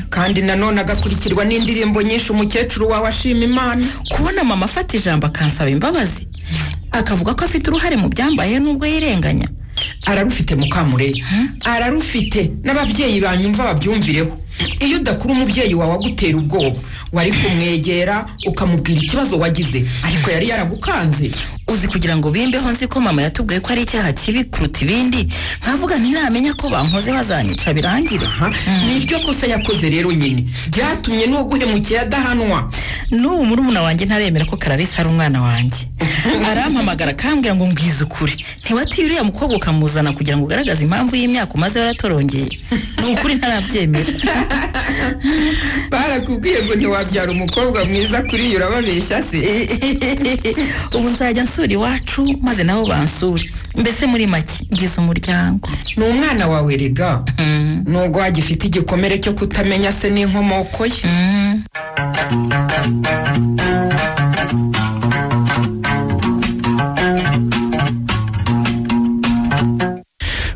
kandi nanone agakurikirwa n'indirimbo nyinshi umukecuru wawe ashima imana kubona mama afata ijambo akansaba imbabazi akavuga ko afite uruhare mu byambaye nubwo yirenganya ararufite mukamurere ararufite n'ababyeyi banyumva babyumvireho iyo udakura umubyeyi wawe agutera ubwoba wari kumwegera ukamubwira ikibazo wagize ariko yari yaragukanze uzi kugira ngo bimbeho nzi ko mama yatubwiye ko ari icyaha kibi kuruta ibindi nkavuga ntinamenya ko bankoze bazanyica birangire niryo kosa yakoze rero nyine byatumye n'uwaguhemukiye adahanwa n'ubu murumuna wanjye ntaremera ko kararisa ari umwana wanjye arampamagara akambwira ngo mbwize ukuri ntiwatiye uriya mukobwa ukamuzana kugira ngo ugaragaze impamvu y'imyaka umaze waratorongeye ni ukuri ntarabyemera barakubwiye ngo ntiwabyara umukobwa mwiza kuri iyo urababeshya se ubu nzajya nsura iwacu maze nabo bansure mbese muri make ngize umuryango ni umwana wawe rega nubwo agifite igikomere cyo kutamenya se n'inkomoko ye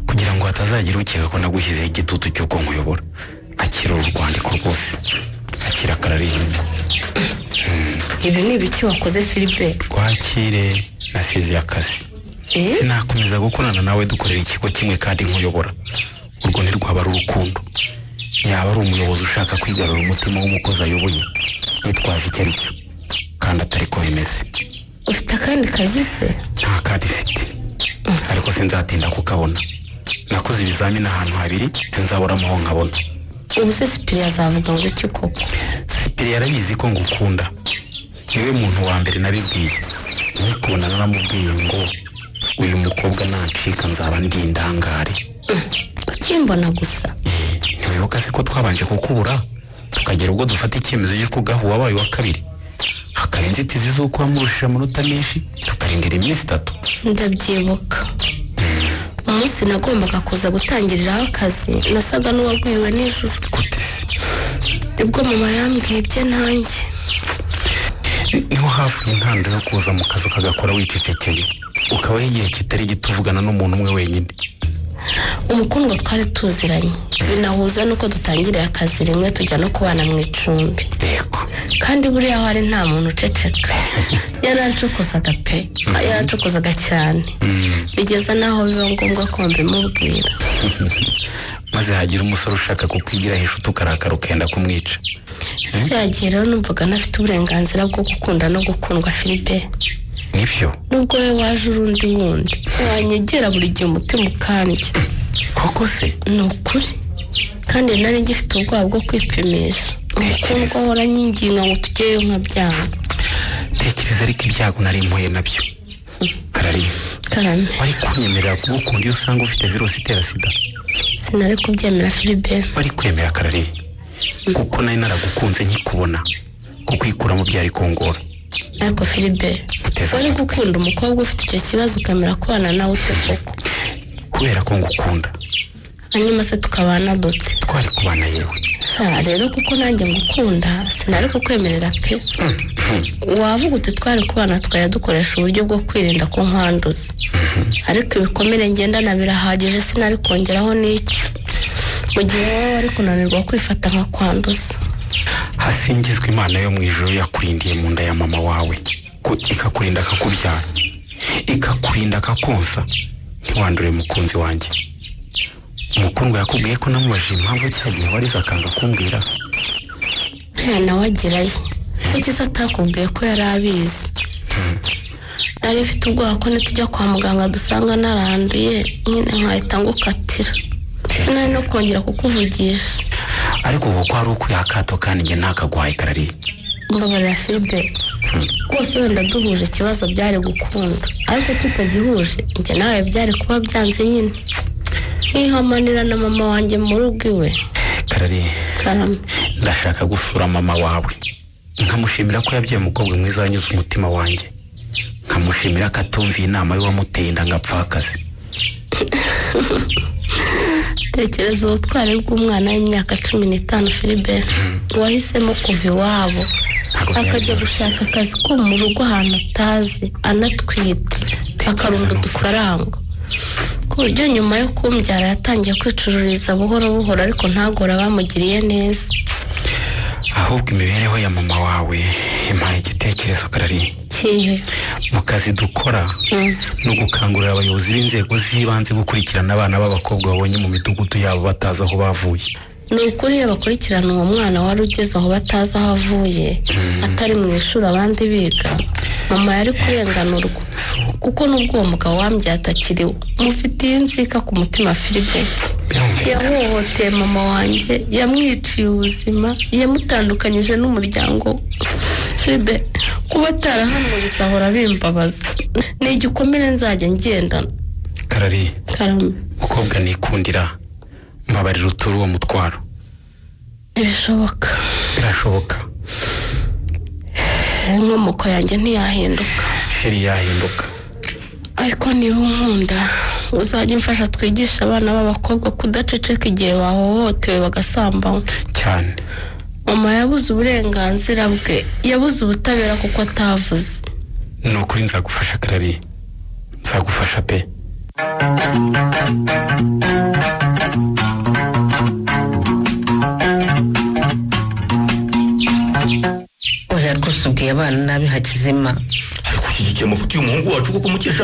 kugira ngo hatazagira ukeka ko nagushyizeho igitutu cy'uko nkuyobora akira uru rwandiko rwose akira kararirimba ibi ni ibiki wakoze filipe rwakire nasezeye akazi sinakomeza gukorana nawe dukorera ikigo kimwe kandi nkuyobora urwo ntirwaba ari urukundo yaba ari umuyobozi ushaka kwigarura umutima w'umukozi ayoboye yitwaje icyo ari cyo kandi atari ko bimeze ufite akandi kazi se nta kandi ifite ariko sinzatinda kukabona nakoze ibizamini ahantu habiri sinzaburamo aho nkabona ubu se sipiriya azavuga ngo iki koko sipiri yarabizi ko ngukunda niwe muntu wa mbere nabibwiye nkikubona naramubwiye ngo uyu mukobwa nancika nzaba ndi indangare ukimbona gusa ntiwibuka se ko twabanje kukubura tukagera ubwo dufata icyemezo cy'uko ugaha uwabaye uwa kabiri hakaba inzitizi z'uko wamurushije amanota menshi tukarindira iminsi itatu ndabyibuka umunsi nagombaga kuza gutangiriraho akazi nasaga n'uwagwiriwe nijoro nibwo mama yambwiye ibye nanjye niho hafi intandaro yo kuza mu kazi ukagakora wicecekeye ukabaho igihe kitari gito uvugana n'umuntu umwe wenyine umukundwa twari tuziranye binahuza n'uko dutangiriye akazi rimwe tujya no kubana mu icumbi kandi buriya hari nta muntu uceceka yaracokozaga pe yaracokozaga cyane bigeza n'aho biba ngombwa ko mbimubwira maze hagira umusore ushaka kukwigira hejuru ukarakara ukenda kumwica yagiye rero numvaga ntafite uburenganzira bwo gukunda no gukundwa filipe nibyo nubwo we waje urundi wundi wanyegera buri gihe umutima ukandye koko se ni ukuri kandi nari ngifite ubwoba bwo kwipimisha umukobwa ahora anyinginga ngo tujyeyo nkabyanga tekereza ariko ibyago nari mpuye nabyo karariye karame wari kunyemerera kuba ukundi iyo usanga ufite virusi itera sida sinari kubyemera filibe wari kwemera karariye kuko nari naragukunze nkikubona kukwikuramo byari kungora ariko filibe wari gukunda umukobwa ufite icyo kibazo ukamera kubana nawe ute koko kubera ko ngukunda hanyuma se tukabana dute twari kubana yewe sa rero kuko nanjye ngukunda sinari kukwemerera pe wavuga uti twari kubana twajya dukoresha uburyo bwo kwirinda ko nkwanduza ariko ibikomere ngendana birahagije sinari kongeraho n'icyo mu gihe wowe wari kunanirwa kwifata nka kwanduza hasingizwa imana yo mu ijoro yakurindiye mu nda ya mama wawe ku- ikakurinda akakubyara ikakurinda akakonsa ntiwandure mukunzi wanjye umukundwa yakubwiye ko namubajije impamvu cya gihe warize akanga kumbwira nta nawe agerayo kukiza atakubwiye ko yari abizi nari mfite ubwoba ko nitujya kwa muganga dusanga naranduye nyine nkahita ngukatira sinari no kongera kukuvugisha ariko ubu ko hari ukwihakato kandi njye ntakagwaye karari mbabarira filibe rwose wenda duhuje ikibazo byari gukunda ariko tutagihuje njye nawe byari kuba byanze nyine nkihamanira na mama wanjye mu rugo iwe karari karame ndashaka gusura mama wawe nkamushimira ko yabyaye umukobwa mwiza wanyuze umutima wanjye nkamushimira ko atumviye inama y'uwamuteye inda ngo apfe akazi tekereza ubutwari bw'umwana w'imyaka cumi n'itanu filibe wahisemo kuva iwabo akajya gushaka akazi ko mu rugo ahantu atazi anatwite akarunda udufaranga ku buryo nyuma yo kumbyara yatangiye kwicururiza buhoro buhoro ariko ntagore abamugiriye neza ahubwo imibereho ya mama wawe impaye igitekerezo karari kihe mu kazi dukora Mm. ni ugukangurira abayobozi b'inzego z'ibanze gukurikirana abana b'abakobwa babonye mu midugudu yabo batazi aho bavuye ni ukuri iyo bakurikirana uwo mwana wari ugeze aho batazi aho avuye atari mu ishuri abandi biga mama yari kurenganurwa kuko n'ubwo uwo mugabo wambyaye atakiriwe mufitiye inzika ku mutima filipe yahohoteye mama wanjye yamwiciye ubuzima yamutandukanyije n'umuryango we filipe kuba atarahanuriza ahora bimbabaza ni igikomere nzajya ngendana karari karame mukobwa nikundira mbabarira utura uwo mutwaro ntibishoboka birashoboka inkomoko yanjye ntiyahinduka sheri yahinduka ariko niba unkunda uzajya umfasha twigishe abana b'abakobwa kudaceceka igihe bahohotewe bagasambanywa cyane mama yabuze uburenganzira bwe yabuze ubutabera kuko atavuze ni ukuri nzagufasha karari nzagufasha pe oya rwose ubwiye abana nabi hakizima ariko ushyigikiye amafuti y'umuhungu wacu kuko umukesha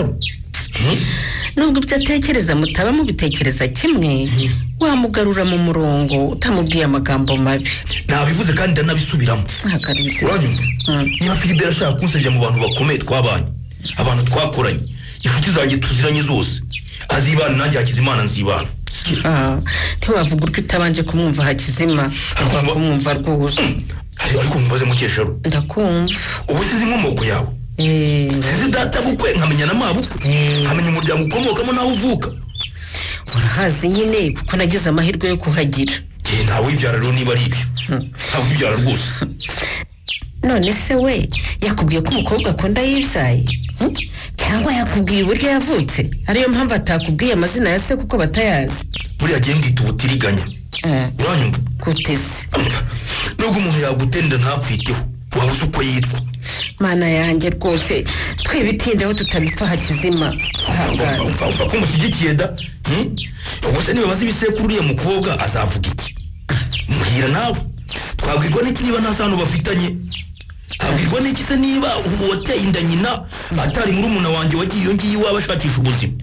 nubwo ibyo atekereza mutaba mubitekereza kimwe wamugarura mu murongo utamubwiye amagambo mabi nabivuze kandi ndanabisubiramo uranyumva niba filipe yarashaka kunsebya mu bantu bakomeye twabanye abantu twakoranye inshuti zanjye tuziranye zose azibana nanjye hakizimana nzibana Ah, ntiwavuga urwo utabanje kumwumva hakizima wakumwumva rwose Ari- ariko mubaze mukesharu ndakumva ubu nsize inkomoko yawe nsize databukwe nkamenya na mabukwe nkamenya umuryango ukomokamo n'aho uvuka urahazi nyine kuko nagize amahirwe yo kuhagira Eh, ntawe wibyara rero niba ari ibyo ntawe wibyara rwose none se we yakubwiye ko umukobwa akunda yibyaye Hmm? cyangwa yakubwiye uburyo yavutse ariyo mpamvu atakubwiye amazina ya se kuko batayazi buriya gihe mbwita ubutiriganya uranyumva guteze nubwo umuntu yaguterera ntakwiteho waba uzi uko yitwa mana yanjye rwose twibitindeho tutabipfa hakizima mva ko mushyigikiye da Hmm? ubuse nibabaza ibisekuru uriya mukobwa azavuga iki muhira nawe twabwirwa n'iki niba nta sano bafitanye twabwirwa n'iki se niba ubu wateye inda nyina atari muri umuna wanjye wagiye iyo ngiyo iwaba ashakisha ubuzima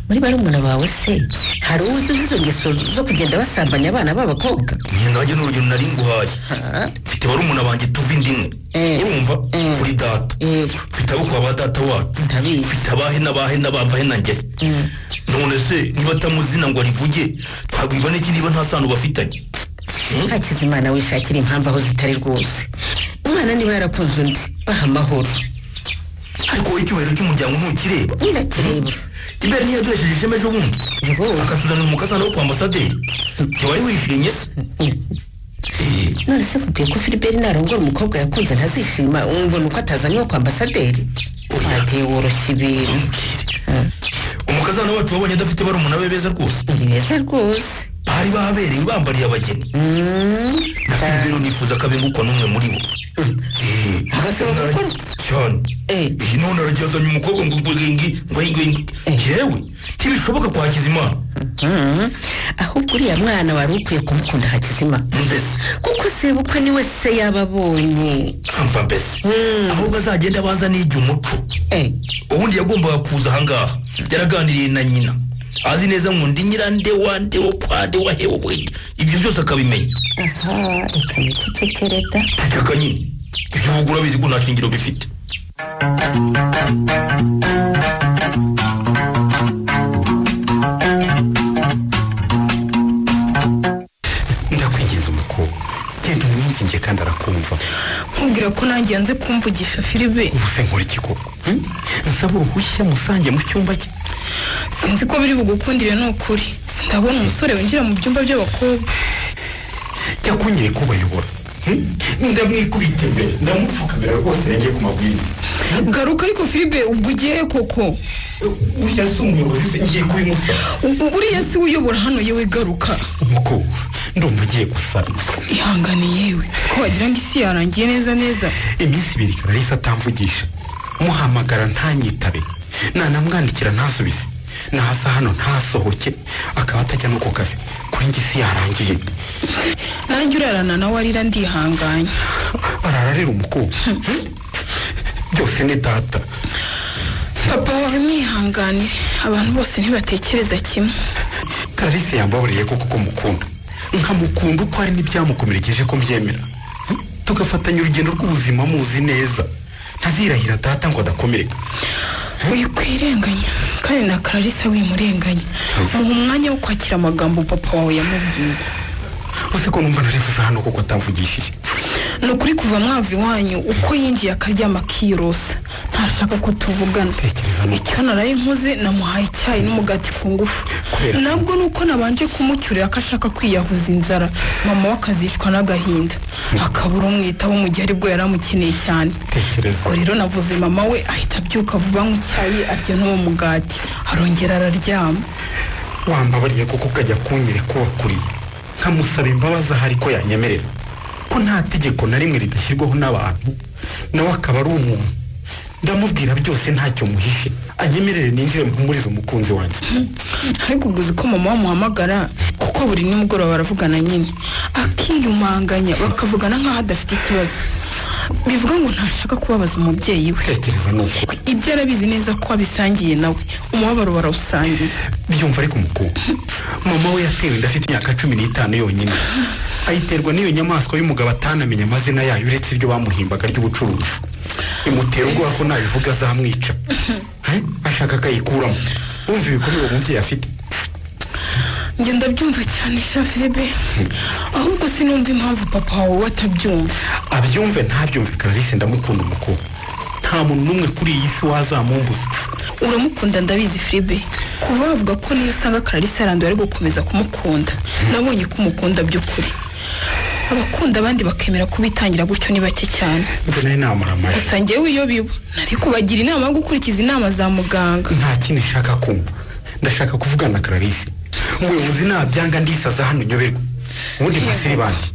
muri barumuna bawe se hari uwo uzi izo ngeso zo kugenda basambanya abana b'abakobwa njye nanjye ni urugero nari nguhaye mfite barumuna banjye tuva inda imwe urumva kuri data mfite abukwa ba data wacu mfite abahe n'abahe n'abahe na njye none se niba atamuzina ngo arivuge twabwiba n'iki niba nta sano bafitanye hakizimana wishakira impamvu aho zitari rwose umwana niba yarakunze undi baha amahoro ariko wowe icyubahiro cy'umuryango ntukireba ntirakireba ibera ntiyaduhesheje ishema ejo bundi agasuzanira umukazana wo kwa ambasaderi ntiwari wishimye se none se kubwiye ko filiberi narongora umukobwa yakunze ntazishima umubona uko atazanye wo kwa ambasaderi wateye woroshya ibintu umukazana wacu wabonye adafite barumuna be beza rwose ni beza rwose bari baberewe bambariye abageni na filiberi nifuza ko abengukwa n'umwe muri bo agasaba gukora cyane iyi none aragiye azanye umukobwa ngo ngo ngo ngo ngo ngo yewe ntibishoboka kwa hakizimana Mhm. ahubwo uriya mwana wari ukwiye kumukunda hakizima kuko sebukwe niwe se yababonye amva mbese ahubwo azagenda abanza nige umuco ubundi yagombaga kuza ahangaha yaraganiriye na nyina azi neza ngo ndi nyirande wande wo kwande wahewe bwenge ibyo byose akabimenya aha reka nicecekere da ceceka nyine ibyo uvuga urabizi ko nta shingiro bifite ndakwinginze umukobwa genda umwinginge kandi arakumva nkubwira ko nanjye yanze kumvugisha firibe ubuse nkora iki koko hmm? nsaba uruhushya musange mu cyumba cye sinzi ko biri bugukundire ni ukuri ndabona umusore winjira mu byumba by'abakobwa jya kunyere kubayobora ndamwikubita imbere ndamupfukamira rwose yagiye ku mabwiriza garuka ariko firibe ubwo ugiye koko uriya si umuyobozi se ngiye kubimusaba U- uriya si we uyobora hano yewe garuka umukobwa ndumva agiye gusaruzwa ihangane yewe ko wagira ngo isi yarangiye neza neza iminsi ibiri karahise atamvugisha muhamagara ntanyitabe nanamwandikira ntasubize ntaza hano ntasohoke akaba atajya no ku kazi kuri njye isi yarangiye nanjye urarana nawe arira ndihanganye arararira umukobwa byose ni data papa wawe mwihanganire abantu bose ntibatekereza kimwe kararisi yambaburiye koko ko mukunda nkamukunda uko ari n'ibyamukomerekeje ko mbyemera Hmm? tugafatanya urugendo rw'ubuzima muzi neza ntazirahira data ngo adakomereka wikwirenganya kandi na kararisa wimurenganya muha umwanya wo kwakira amagambo papa wawe yamubwiye uzi ko numva narevuze hano koko atamvugishije ni ukuri kuva mwava iwanyu uko yinjiye akaryama akirosa ntashaka ko tuvugana icyo naraye nkoze namuhaye icyayi n'umugati ku ngufu nabwo ni uko nabanje kumucyurira ko ashaka kwiyahuza inzara mama we akazicwa n'agahinda akabura umwitaho mu gihe aribwo yari amukeneye cyane ubwo rero navuze mama we ahita abyuka vuba anywa icyayi arya n'uwo mugati arongera araryama wambabariye koko ukajya kunyere ko wakuriye nkamusaba imbabazi ahari ko yanyemerera ko nta tegeko na rimwe ridashyirwaho n'abantu nawe akaba ari umuntu ndamubwira byose ntacyo muhishe anyemerere ninjire mpumurize umukunzi wanjye ariko ubwo uzi ko mama wamuhamagara kuko buri nimugoroba baravugana nyine akiyumanganya bakavugana nk'aho adafite ikibazo bivuga ngo ntashaka kubabaza umubyeyi we tekereza ni uko ibyo arabizi neza ko abisangiye nawe umubabaro barawusangiye byumva ariko umukobwa mama we yatewe inda afite imyaka cumi n'itanu yonyine ayiterwa n'iyo nyamaswa y'umugabo atanamenya amazina yayo uretse ibyo bamuhimbaga ry'ubucuruzi imutera ubwoba ko nabivuga azamwica Eh? ashaka akayikuramo wumva ibikomere uwo mubyeyi afite njye ndabyumva cyane sha firibe ahubwo sinumva impamvu papa wawe we atabyumva abyumve ntabyumve kararisi ndamukunda umukobwa nta muntu n'umwe kuri iyi si wazamumbuza uramukunda ndabizi firibe kuba wavuga ko niyo usanga kararisa yaranduye ari gukomeza kumukunda nabonye ko umukunda by'ukuri abakunda abandi bakemera kubitangira gutyo ni bake cyane mbona ari nta maramaje gusa njyewe iyo biba nari kubagira inama yo gukurikiza inama za muganga nta kindi nshaka kumva ndashaka kuvugana na kararisi umuyobozi nabyanga ndisaza hano nyoberwa ubundi basiri bandi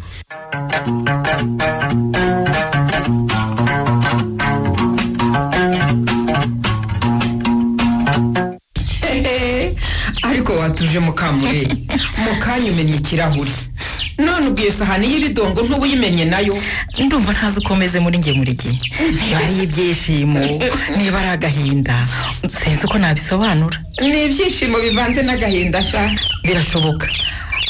Ehehe, ariko watuje mukamureri mukanya umennye ikirahuri none ubwiye sahani y'ibidongo ntubuyimenye nayo ndumva ntazi uko meze muri njye muri gihe niba ari ibyishimo niba ari agahinda sinzi uko nabisobanura ni ibyishimo bivanze n'agahinda sha birashoboka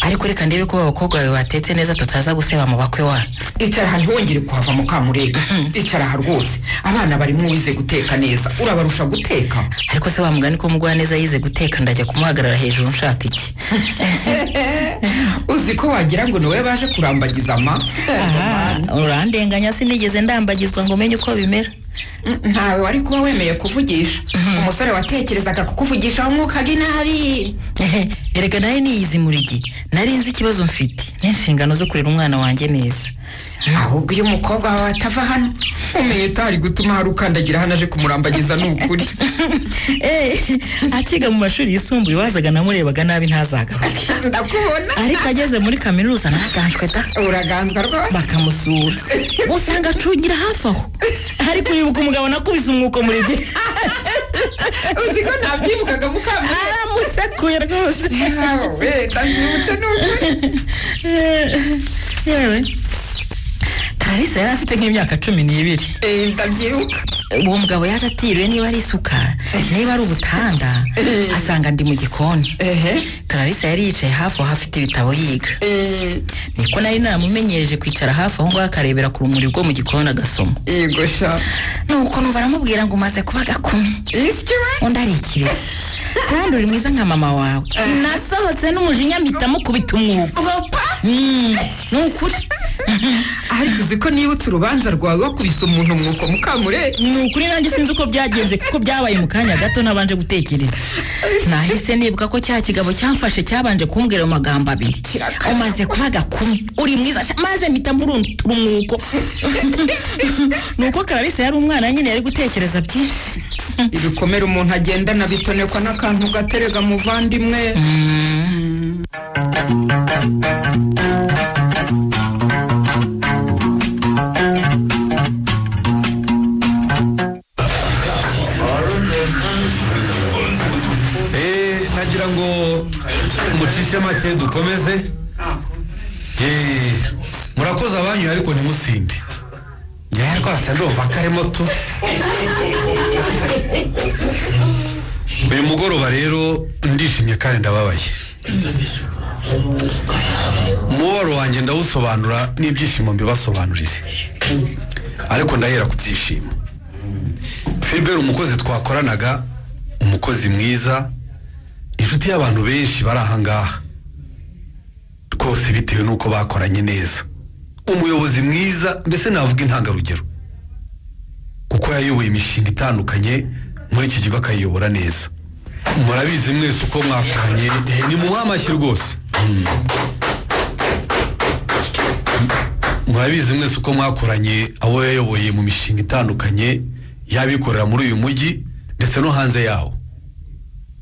ariko reka ndebe ko abakobwa bawe batetse neza tutaza guseba mu bakwe wa icara ntiwongere kuhava mukamurega icara aha rwose abana barimo uwize guteka neza urabarusha guteka ariko se wamugani ko umugwaneza yize guteka ndajya kumuhagarara hejuru nshaka iki uzi ko wagira ngo niwe baje kurambagiza ama aha urandenganya sinigeze ndambagizwa ngo umenye uko bimera ntawe wari kuba wemeye kuvugisha umusore watekerezaga kukuvugisha wamwukaga inabi erega nayo niyizi murigi nari nzi ikibazo mfite n'inshingano zo kurera umwana wanjye neza ahubwo iyo umukobwa wawe atava hano umenye utari gutuma hari ukandagira hano aje kumurambagiza ni ukuri akiga mu mashuri yisumbuye wazaga namurebaga nabi ntazagaruke ndakubona ariko ageze muri kaminuza ntaganjwe da uraganzwa rwose bakamusura usanga acungira hafi aho ariko uribuka umugabo nakubise umwuko muri bye uzi ko ntabyibukaga mukamira aramusekuye rwose yawe ndabyibutse ni ukuri yewe tarisa yari afite nk'imyaka cumi n'ibiri ndabyibuka uwo mugabo yaje atiriwe niba ari isuka niba ari ubutanda asanga ndi mu gikoni tarisa yari yicaye hafi aho afite ibitabo yiga niko nari namumenyereje kwicara hafi aho ngaho akarebera ku rumuri rwo mu gikoni agasoma yego sha nuko numva aramubwira ngo umaze kuba gakumi undi ari ikirezi kandi uri mwiza nka mama wawe nasohotse n'umujinya mpita mukubita umwuko ni ukuri ariko uzi ko nibutse urubanza rwawe wakubise umuntu umwuko mukamure ni ukuri nanjye sinzi uko byagenze kuko byabaye mu kanya gato nabanje gutekereza nahise nibuka ko cya kigabo cyamfashe cyabanje kumbwira ayo magambo abiri umaze kuba gakumi uri mwiza sha maze mpita muruntura umwuko ni uko kararisa yari umwana nyine yari gutekereza byinshi ibikomere umuntu agendana bitonekwa n'akantu gaterega muvandimwe Eh, nagira ngo mucishe make dukomeze Eh, murakoze abanyu ariko ntimusinde ngewe rwose ndumva karimo tu uyu mugoroba rero ndishimye kandi ndababaye umubabaro wanjye ndawusobanura n'ibyishimo mbibasobanurire ariko ndahera ku byishimo filibert umukozi twakoranaga umukozi mwiza inshuti y'abantu benshi bari aha ngaha rwose bitewe n'uko bakoranye neza umuyobozi mwiza mbese navuga intangarugero kuko yayoboye imishinga itandukanye muri iki kigo akayiyobora neza murabizi mwese uko mwakoranye eh, ni mu mwamashyi rwose Mm. murabizi mwese uko mwakoranye abo yayoboye mu mishinga itandukanye y'abikorera muri uyu mujyi ndetse no hanze yawo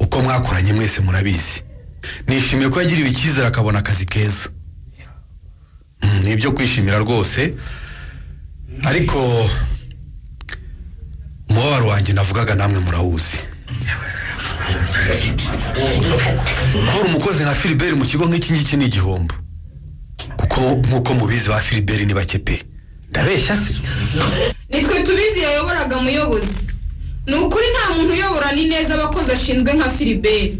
uko mwakoranye mwese murabizi nishimiye ko yagiriwe icyizere akabona akazi keza Mm, ni ibyo kwishimira rwose ariko umubabaro wanjye navugaga namwe murawuzi kubura umukozi nka filibert mu kigo nk'iki ngiki ni igihombo kuko nk'uko mubizi ba filibert ni bake pe ndabeshya se nitwe tubizi yayoboraga umuyobozi ni ukuri nta muntu uyoborana ineza abakozi ashinzwe nka filiberi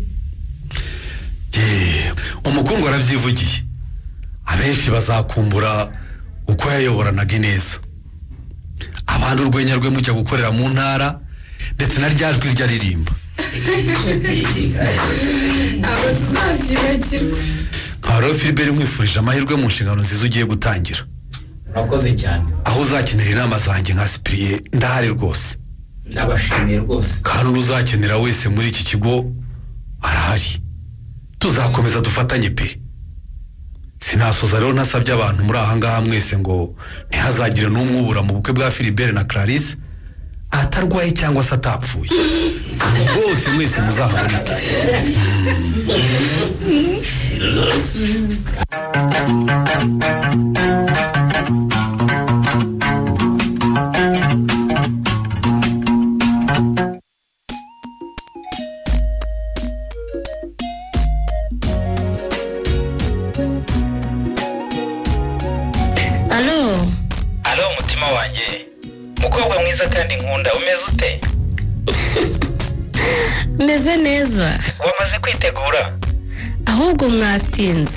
Ye, umukungu arabyivugiye abenshi bazakumbura uko yayoboranaga ineza abandi urwenya rwe mujya gukorera mu ntara ndetse na rya jwi ryo aririmba ntabwo tuzabyibagirwa nkaba filiberi nkwifurije amahirwe mu nshingano nziza ugiye gutangira murakoze cyane aho uzakenera inama zanjye nka sipiriye ndahari rwose ndabashimiye rwose kandi uzakenera wese muri iki kigo arahari tuzakomeza dufatanye pe sinasoza rero ntasabye abantu muri aha ngaha mwese ngo ntihazagire n'umwe ubura mu bukwe bwa filibert na clarisse atarwaye cyangwa se atapfuye bose mwese muzahaboneke alo alo umutima wanjye mukobwa mwiza kandi nkunda umeze ute meze neza wamaze kwitegura ahubwo mwatinze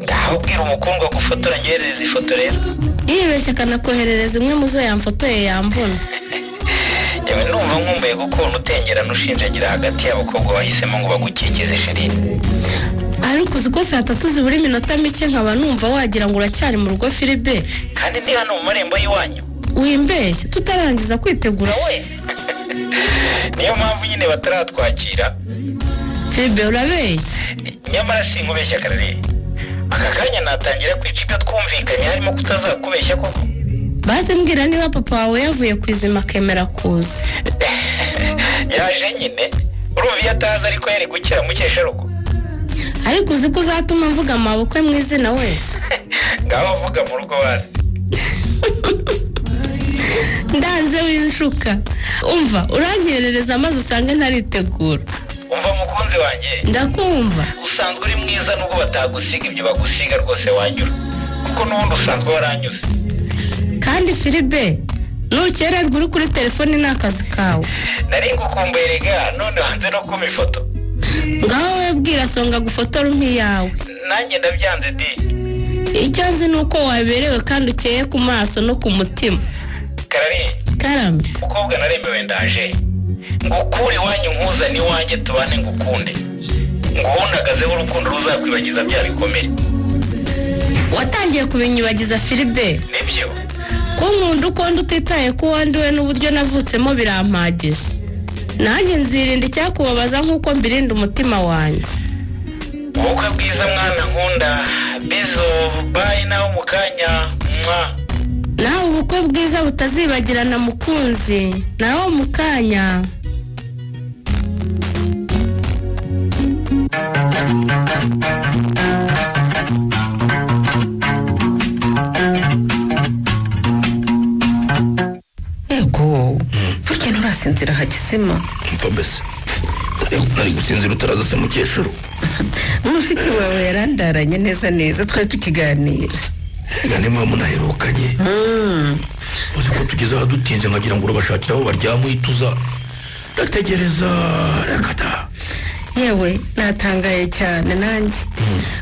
ndahubwira umukundwa gufotora ngereza ifoto rero yibeshye akanakoherereza imwe mu zo yamfotoye yambona yewe numva nkumbuye kuko unutengerana ushinjagira hagati y'abakobwa bahisemo ngo bagukikize shirini ariko uzi ko saa tatu zibura iminota mike nkaba numva wagira ngo uracyari mu rugo firibe kandi ndi hano mu marembo y'iwanyu wimbeshye tutarangiza kwitegura we niyo mpamvu nyine bataratwakira firibe urabeshya nyamara sinkubeshya karere aka kanya natangira kwica ibyo twumvikanye harimo kutazakubeshya koko baze mbwira niba papa wawe yavuye ku izima akemera kuza yaje nyine urumva iyo ataza ariko yari gukira mukesharugo ariko uzi ko uzatuma mvuga amabukwe mu izina wese ngaho vuga mu rugo waje ndanze w'inshuka umva urankerereza amazi usanga ntaritegura umva mukunzi wanjye ndakumva usanzwe uri mwiza nubwo batagusiga ibyo bagusiga rwose wanyura kuko n'ubundi usanzwe waranyuze kandi firibe nukererwa uri kuri telefone ni akazi kawe nari ngukumbuye rega none hanze no kuma ifoto ngaho we bwira songa gufotora umpiyawe nanjye ndabyanze di icyo nzi ni uko waberewe kandi ukeye ku maso no ku mutima karari karame mukobwa naremewe ndaje ngukure iwanyu nkuzane iwanjye tubane ngukunde nguhundagazeho urukundo ruzakwibagiza bya bikomere watangiye kubinyubagiza firibe nibyo ko nkunda uko ndi utitaye ko wanduwe n'uburyo navutsemo birampagije nanjye nzirinda icyakubabaza nk'uko mbirinda umutima wanjye ubukwe bwiza mwana nkunda bizo bayi nawe mu kanya mwa nawe ubukwe bwiza butazibagirana mukunzi nawe mu kanya yego burya nturasinzira hagisima mfa mbese nari gusinzira utaraza se mukecuru mushiki wawe yarandaranye neza neza twari tukiganira reka niba munaherukanye uzi ko tugeze aha dutinze nkagira ngo urabashakira aho baryama uhita uza ndategereza reka ta yewe natangaye cyane nanjye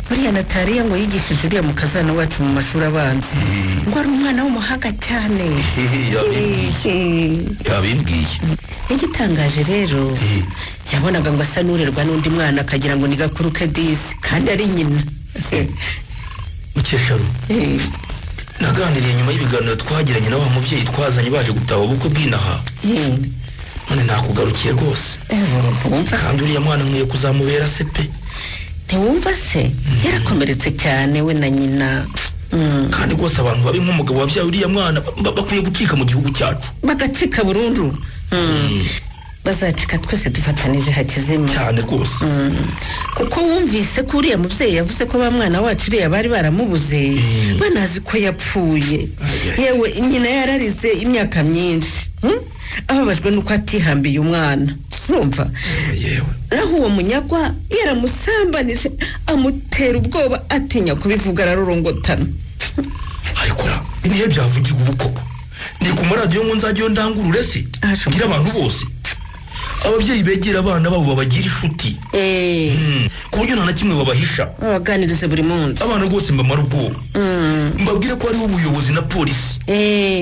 buriya natariya ngo yigishije uriya mu kazana wacu mu mashuri abanza ngo ari umwana w'umuhanga cyane yabimbwiye n'igitangaje rero yabonaga ngo asa n'urerwa n'undi mwana akagira ngo ni gakuru ke disi kandi ari nyina mukecuru naganiriye nyuma y'ibiganiro twagiranye na wa mubyeyi twazanye baje gutaha ubukwe bw'inaha none nakugarukiye rwose kandi uriya mwana nkwiye kuzamubera se pe ntiwumva se yarakomeretse cyane we na nyina Mm. kandi rwose abantu babi nk'umugabo wabyaye uriya mwana ba- ba- bakwiye gucika mu gihugu cyacu bagacika burundu Mm. bazacika twese dufatanije hakizima cyane rwose kuko wumvise ko uriya mubyeyi yavuze ko ba mwana wacu uriya bari baramubuze banazi ko yapfuye yewe nyina yararize imyaka myinshi hmm? ababajwe n'uko atihambiye umwana numva naho uwo munyagwa yaramusambanije amutera ubwoba atinya kubivuga ararorongotana niyo byavugirwa ubu koko ni ku maradiyo ngo nzajyayo ndangurure se mbwira abantu bose ababyeyi begera abana babo babagira inshuti Mm. ku buryo nta na kimwe babahisha babaganirize buri munsi abana rwose mbamara ubwoba mbabwire ko hariho ubuyobozi na polisi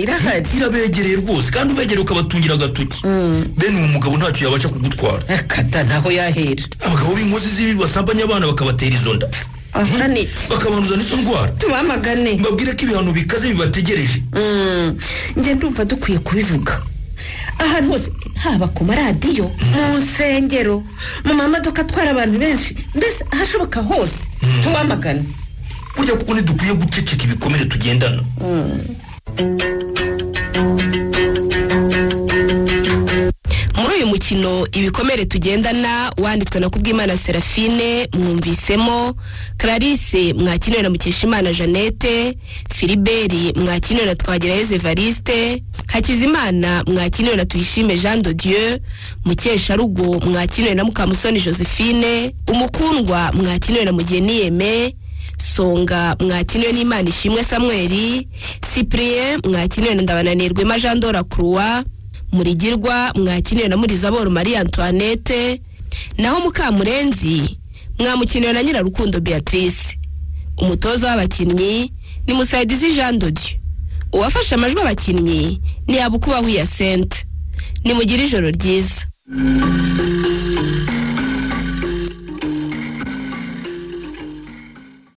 irahari irabegereye rwose kandi ubegereye ukabatungira agatoki bene uwo mugabo ntacyo yabasha kugutwara akata ntaho yahera abagabo b'inkozi z'ibibi basambanya abana bakabatera izo nda ahora ni bakabanduza n'izo ndwara tubamagane mbabwire ko ibihano bikaze bibategereje Mm, njye ndumva dukwiye kubivuga ahantu hose haba ku maradiyo mu nsengero mu mamodoka atwara abantu benshi mbese ahashoboka hose tubamagane burya kuko ntidukwiye guceceka ibikomere tugendana muri uyu mukino ibikomere tugendana wanditswe na kubwimana serafine mwumvisemo clarisse mwakiniwe na mukeshimana jeannette filiberi mwakiniwe na twagirayezu evariste hakizimana mwakiniwe na tuyishime jean de dieu mukesharugo mwakiniwe na mukamusoni josephine umukundwa mwakiniwe na mugeni yeme songa mwakiniwe n'imana ishimwe samweli cyprien mwakiniwe na ndabananirwe ma jean dora croix murigirwa mwakiniwe na murizaboro marie antoinette naho mukamurenzi mwamukinira na nyirarukundo beatrice umutoza w'abakinnyi ni musayidizi jean dodi uwafashe amajwi abakinnyi ni yabukubahu ya sente nimugire ijoro ryiza